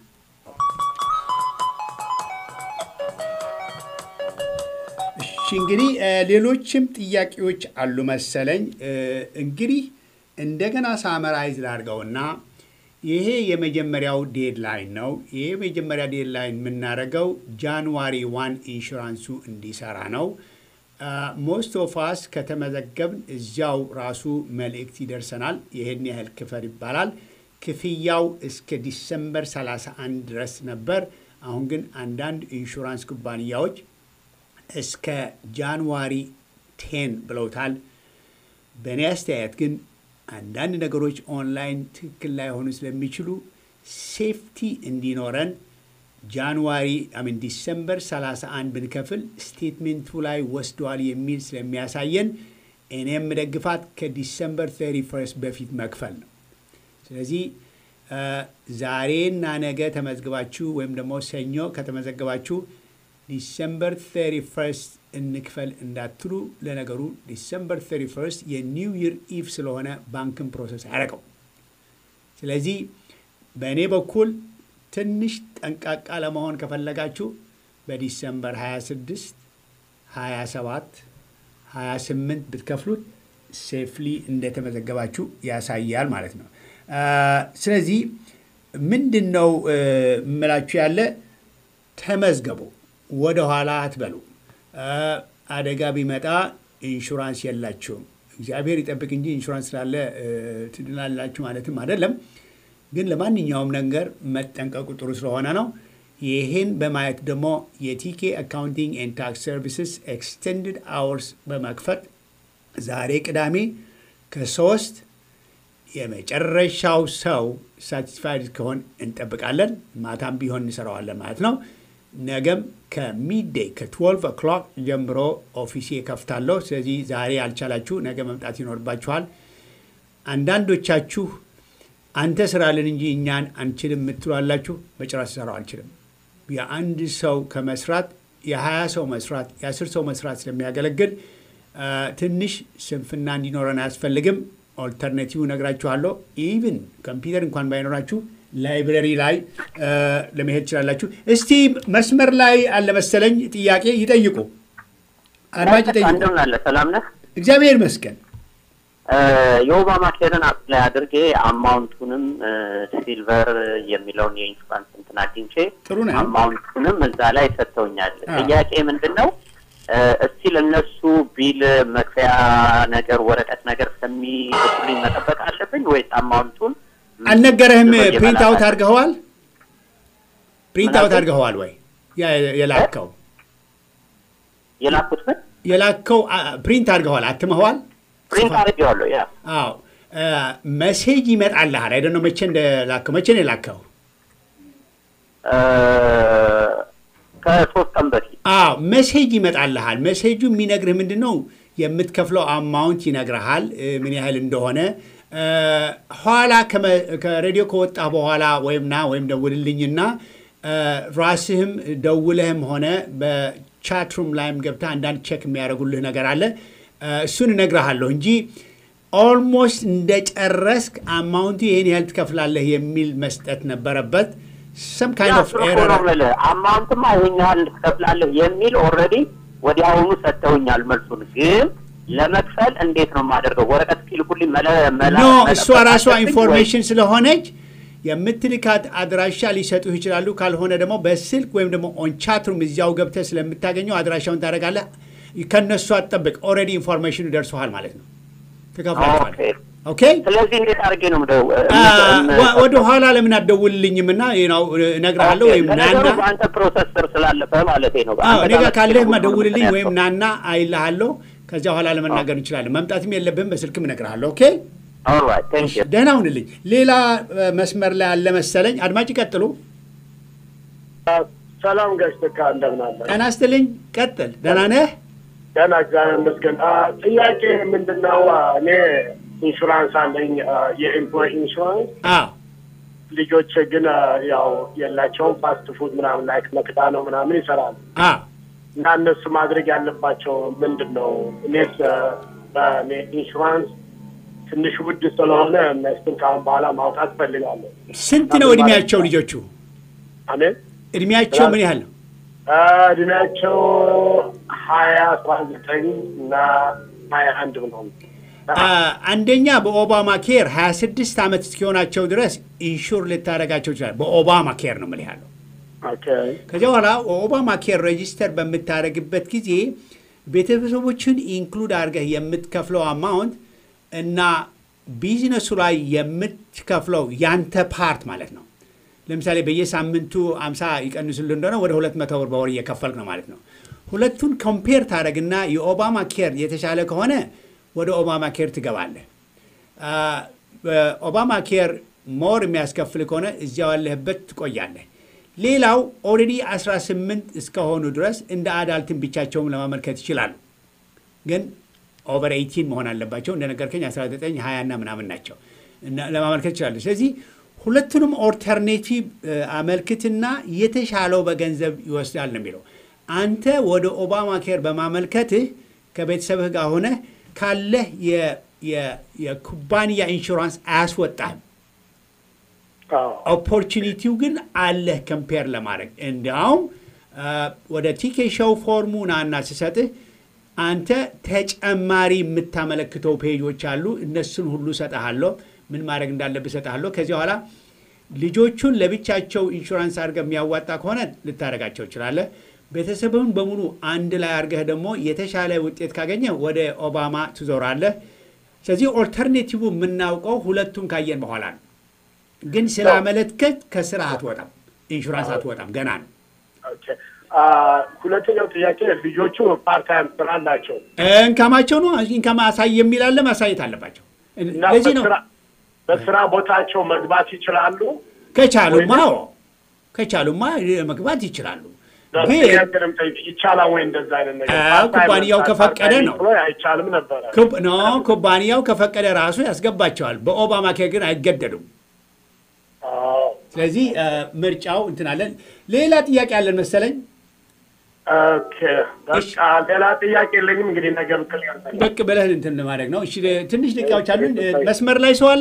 እሺ እንግዲህ እ፣ ሌሎችም ጥያቄዎች አሉ መሰለኝ። እ፣ እንግዲህ እንደገና ሳመራይዝ ላድርገውና ይሄ የመጀመሪያው ዴድላይን ነው። ይሄ የመጀመሪያ ዴድላይን የምናደርገው ጃንዋሪ ዋን ኢንሹራንሱ እንዲሰራ ነው። ሞስት ኦፍ አስ ከተመዘገብን እዚያው ራሱ መልእክት ይደርሰናል። ይህን ያህል ክፈል ይባላል። ክፍያው እስከ ዲሰምበር 31 ድረስ ነበር። አሁን ግን አንዳንድ ኢንሹራንስ ኩባንያዎች እስከ ጃንዋሪ ቴን ብለውታል። በእኔ አስተያየት ግን አንዳንድ ነገሮች ኦንላይን ትክክል ላይሆኑ ስለሚችሉ ሴፍቲ እንዲኖረን ጃንዋሪ አሚን ዲሰምበር 31 ብንከፍል ስቴትሜንቱ ላይ ወስደዋል የሚል ስለሚያሳየን እኔ የምደግፋት ከዲሰምበር 31 በፊት መክፈል ነው። ስለዚህ ዛሬና ነገ ተመዝግባችሁ ወይም ደግሞ ሰኞ ከተመዘገባችሁ ዲሰምበር 31 እንክፈል እንዳትሉ። ለነገሩ ዲሰምበር 31 የኒው ይር ኢቭ ስለሆነ ባንክን ፕሮሰስ አያደርገው። ስለዚህ በእኔ በኩል ትንሽ ጠንቃቃ ለመሆን ከፈለጋችሁ በዲሰምበር 26፣ 27፣ 28 ብትከፍሉት ሴፍሊ እንደተመዘገባችሁ ያሳያል ማለት ነው። ስለዚህ ምንድን ነው የምላችሁ ያለ ተመዝገቡ፣ ወደ ኋላ አትበሉ። አደጋ ቢመጣ ኢንሹራንስ የላችሁም። እግዚአብሔር ይጠብቅ እንጂ ኢንሹራንስ ስላለ ትድናላችሁ ማለትም አይደለም። ግን ለማንኛውም ነገር መጠንቀቁ ጥሩ ስለሆነ ነው። ይህን በማየት ደግሞ የቲኬ አካውንቲንግ ኤንድ ታክስ ሰርቪስስ ኤክስቴንድድ አወርስ በመክፈት ዛሬ ቅዳሜ ከሶስት የመጨረሻው ሰው ሳቲስፋይድ ከሆን እንጠብቃለን። ማታም ቢሆን እንሰራዋለን ማለት ነው። ነገም ከሚዴይ ከ12 ኦክሎክ ጀምሮ ኦፊሴ ከፍታለሁ። ስለዚህ ዛሬ ያልቻላችሁ ነገ መምጣት ይኖርባችኋል። አንዳንዶቻችሁ አንተ ስራልን እንጂ እኛን አንችልም የምትሏላችሁ። በጭራሽ ሰራው አልችልም። የአንድ ሰው ከመስራት የሀያ ሰው መስራት የአስር ሰው መስራት ስለሚያገለግል ትንሽ ስንፍና እንዲኖረን አያስፈልግም። ኦልተርኔቲቭ ነግራችኋለሁ። ኢቭን ኮምፒውተር እንኳን ባይኖራችሁ ላይብረሪ ላይ ለመሄድ ትችላላችሁ። እስቲ መስመር ላይ አለመሰለኝ ጥያቄ ይጠይቁ፣ አድማጭ ይጠይቁ። እንደምን አለ? ሰላም ነህ? እግዚአብሔር ይመስገን። የኦባማ ኬርን አፕላይ አድርጌ አማውንቱንም ሲልቨር የሚለውን የኢንሹራንስ እንትን አግኝቼ ጥሩ ነው። አማውንቱንም እዛ ላይ ሰጥተውኛል። ጥያቄ ምንድን ነው እስቲ ለእነሱ ቢል መክፈያ ነገር ወረቀት ነገር እስከሚልኩልኝ መጠበቅ አለብኝ ወይስ አማውንቱን አልነገረህም? ፕሪንት አውት አድርገኸዋል? ፕሪንት አውት አድርገኸዋል ወይ? የላከው የላኩት ምን የላከው ፕሪንት አድርገኸዋል? አትመኸዋል? ፕሪንት አድርጌዋለሁ። ያ አዎ መሴጅ ይመጣልሃል። አይደ ነው መቼ እንደላከው መቼ ነው የላከው? ከሶስት ቀን በፊት አዎ መሴጅ ይመጣልሃል። መሴጁ የሚነግርህ ምንድን ነው? የምትከፍለው አማውንት ይነግርሃል ምን ያህል እንደሆነ። ኋላ ከሬዲዮ ከወጣ በኋላ ወይም ና ወይም ደውልልኝና ራስህም ደውለህም ሆነ በቻትሩም ላይም ገብተህ አንዳንድ ቼክ የሚያደርጉልህ ነገር አለ። እሱን እነግርሃለሁ እንጂ ኦልሞስት እንደጨረስክ አማውንቱ ይህን ያህል ትከፍላለህ የሚል መስጠት ነበረበት። ሰም ካይንድ ኦፍ ኤረር አማውንትማ ይሄን ያህል ትከፍላለህ የሚል ኦልሬዲ ወዲያውኑ ሰጥተውኛል። መልሱን ግን ለመክፈል እንዴት ነው የማደርገው? ወረቀት እስኪልኩልኝ መለ ኖ እሷ ራሷ ኢንፎርሜሽን ስለሆነች የምትልካት አድራሻ ሊሰጡህ ይችላሉ። ካልሆነ ደግሞ በስልክ ወይም ደግሞ ኦን ቻትሩም እዚያው ገብተህ ስለምታገኘው አድራሻውን ታደርጋለህ። ከነሱ አትጠብቅ። ኦልሬዲ ኢንፎርሜሽኑ ደርሶሃል ማለት ነው። ትከፍላቸዋለህ። ኦኬ። ስለዚህ እንዴት አድርጌ ነው ወደ ኋላ ለምን አትደውልልኝም? እና እነግርሃለሁ ወይም ናና በአንተ ፕሮሰስ ስር ስላለፈ ማለት ነው። እኔ ጋር ካለህማ ደውልልኝ ወይም ናና አይልሃለሁ። ከዚያ በኋላ ለመናገር እንችላለን። መምጣትም የለብህም በስልክም እነግርሃለሁ። ኦኬ ደህና ሁንልኝ። ሌላ መስመር ላይ አለ መሰለኝ። አድማጭ ይቀጥሉ። ሰላም ጋሽ ተካ እንደምን አለ? ጤና ይስጥልኝ። ቀጥል። ደህና ነህ? ደህና እግዚአብሔር ይመስገን። ጥያቄ ምንድን ነው? እኔ ኢንሹራንስ አለኝ፣ የኤምፕሎይ ኢንሹራንስ። ልጆች ግን ያው የላቸውም። ፋስት ፉድ ምናምን ላይ መክዳ ነው ምናምን ይሰራሉ እና እነሱ ማድረግ ያለባቸው ምንድን ነው? እኔስ በእኔ ኢንሹራንስ ትንሽ ውድ ስለሆነ እነሱን ከአሁን በኋላ ማውጣት ፈልጋለሁ። ስንት ነው እድሜያቸው ልጆቹ? አሜን። እድሜያቸው ምን ያህል ነው? እድሜያቸው ሀያ አስራ ዘጠኝ እና ሀያ አንድ ምናምን አንደኛ በኦባማ ኬር 26 ዓመት እስኪሆናቸው ድረስ ኢንሹር ልታደርጋቸው ይችላል። በኦባማ ኬር ነው ምን ያለው። ከዚያ በኋላ ኦባማ ኬር ሬጂስተር በምታደርግበት ጊዜ ቤተሰቦችን ኢንክሉድ አድርገህ የምትከፍለው አማውንት እና ቢዝነሱ ላይ የምትከፍለው ያንተ ፓርት ማለት ነው። ለምሳሌ በየሳምንቱ አምሳ ይቀንሱልህ እንደሆነ ወደ ሁለት መቶ ብር በወር እየከፈልክ ነው ማለት ነው። ሁለቱን ኮምፔር ታደረግና የኦባማ ኬር የተሻለ ከሆነ ወደ ኦባማ ኬር ትገባለህ። ኦባማ ኬር ሞር የሚያስከፍል ከሆነ እዚያው ያለህበት ትቆያለህ። ሌላው ኦልሬዲ 18 እስከሆኑ ድረስ እንደ አዳልትን ብቻቸውም ለማመልከት ይችላሉ። ግን ኦቨር 18 መሆን አለባቸው። እንደነገርከኝ 19፣ 20 እና ምናምን ናቸው ለማመልከት ይችላሉ። ስለዚህ ሁለቱንም ኦልተርኔቲቭ አመልክትና የተሻለው በገንዘብ ይወስዳል ነው የሚለው። አንተ ወደ ኦባማ ኬር በማመልከትህ ከቤተሰብህ ጋር ሆነህ ካለህ የኩባንያ ኢንሹራንስ አያስወጣህም። ኦፖርቹኒቲው ግን አለህ ከምፔር ለማድረግ እንዲያውም ወደ ቲኬ ሾው ፎርሙ ናና ስሰጥህ አንተ ተጨማሪ የምታመለክተው ፔጆች አሉ። እነሱን ሁሉ እሰጥሃለሁ። ምን ማድረግ እንዳለብህ እሰጥሃለሁ። ከዚህ በኋላ ልጆቹን ለብቻቸው ኢንሹራንስ አድርገህ የሚያዋጣ ከሆነ ልታደርጋቸው ትችላለህ። ቤተሰብህን በሙሉ አንድ ላይ አድርገህ ደግሞ የተሻለ ውጤት ካገኘህ ወደ ኦባማ ትዞራለህ። ስለዚህ ኦልተርኔቲቭ የምናውቀው ሁለቱን ካየን በኋላ ነው። ግን ስላመለከት ከስራ አትወጣም፣ ኢንሹራንስ አትወጣም፣ ገና ነው። ሁለተኛው ጥያቄ ልጆቹ ፓርታይም ስራ አላቸው። እንካማቸው ነው ኢንካም አሳይ የሚላለ ማሳየት አለባቸው። ለዚህ ነው በስራ ቦታቸው መግባት ይችላሉ። ከቻሉማ ከቻሉማ መግባት ይችላሉ። ይቻላል ወይ እንደዛ አይነት ነገር ኩባንያው ከፈቀደ ነው። አይቻልም ነበረ ኖ ኩባንያው ከፈቀደ ራሱ ያስገባቸዋል። በኦባማ ኬር ግን አይገደዱም። ስለዚህ ምርጫው እንትን አለን። ሌላ ጥያቄ አለን መሰለኝ። በቃ ሌላ ጥያቄ የለኝም። እንግዲህ ነገር ብቅል ብቅ ብለህ እንትን ለማድረግ ነው። እሺ ትንሽ ደቂቃዎች አሉን። መስመር ላይ ሰው አለ?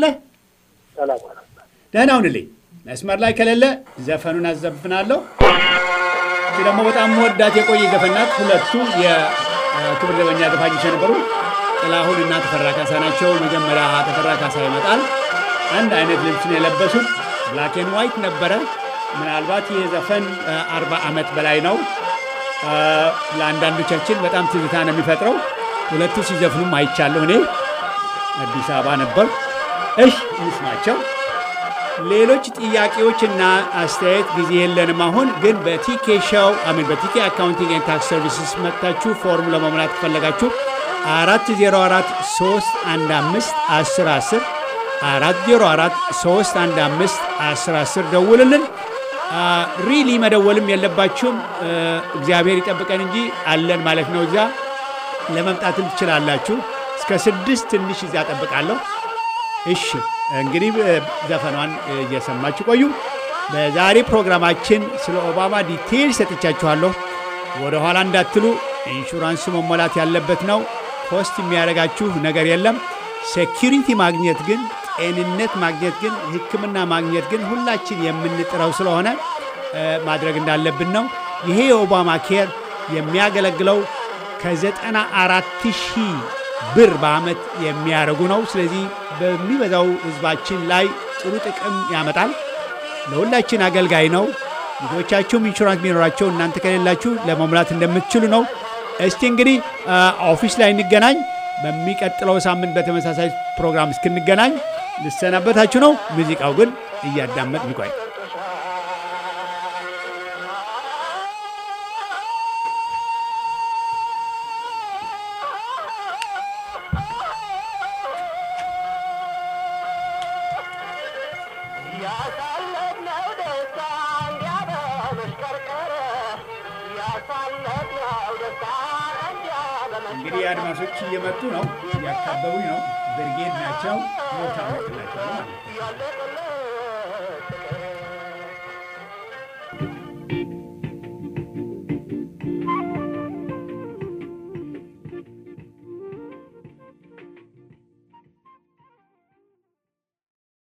ደህና ሁንልኝ። መስመር ላይ ከሌለ ዘፈኑን አዘፍናለሁ። እቺ ደግሞ በጣም መወዳት የቆየ ዘፈናት። ሁለቱ የክብር ዘበኛ ዘፋኞች የነበሩ ጥላሁን እና ተፈራ ካሳ ናቸው። መጀመሪያ ተፈራ ካሳ ይመጣል። አንድ አይነት ልብስን የለበሱት ብላክ ኤንድ ዋይት ነበረ። ምናልባት ይህ ዘፈን አርባ ዓመት በላይ ነው። ለአንዳንዶቻችን በጣም ትዝታ ነው የሚፈጥረው። ሁለቱ ሲዘፍኑም አይቻለሁ። እኔ አዲስ አበባ ነበር። እሽ እንስማቸው። ሌሎች ጥያቄዎችና አስተያየት ጊዜ የለንም። አሁን ግን በቲኬ ሾው አሚን በቲኬ አካውንቲንግ ኤንድ ታክስ ሰርቪስስ መጥታችሁ ፎርም ለመሙላት ከፈለጋችሁ አራት ዜሮ አራት ሶስት አንድ አምስት አስር አስር አራት ዜሮ አራት ሶስት አንድ አምስት አስር አስር ደውልልን። ሪሊ መደወልም የለባችሁም። እግዚአብሔር ይጠብቀን እንጂ አለን ማለት ነው። እዚያ ለመምጣትም ትችላላችሁ። እስከ ስድስት ትንሽ እዚያ ጠብቃለሁ። እሺ እንግዲህ ዘፈኗን እየሰማችሁ ቆዩ። በዛሬ ፕሮግራማችን ስለ ኦባማ ዲቴይል ሰጥቻችኋለሁ። ወደ ኋላ እንዳትሉ፣ ኢንሹራንሱ መሞላት ያለበት ነው። ኮስት የሚያደርጋችሁ ነገር የለም። ሴኪሪቲ ማግኘት ግን ጤንነት ማግኘት ግን ሕክምና ማግኘት ግን ሁላችን የምንጥረው ስለሆነ ማድረግ እንዳለብን ነው። ይሄ የኦባማ ኬር የሚያገለግለው ከዘጠና አራት ሺህ ብር በዓመት የሚያደርጉ ነው። ስለዚህ በሚበዛው ህዝባችን ላይ ጥሩ ጥቅም ያመጣል። ለሁላችን አገልጋይ ነው። ልጆቻችሁም ኢንሹራንስ ቢኖራቸው እናንተ ከሌላችሁ ለመሙላት እንደምትችሉ ነው። እስቲ እንግዲህ ኦፊስ ላይ እንገናኝ። በሚቀጥለው ሳምንት በተመሳሳይ ፕሮግራም እስክንገናኝ ልሰናበታችሁ ነው። ሙዚቃው ግን እያዳመጥ ይቆይ። እንግዲህ አድማሶች እየመጡ ነው፣ እያካበቡኝ ነው። ብርጌድ ናቸው። ሞታ ናቸው ማለት ነው።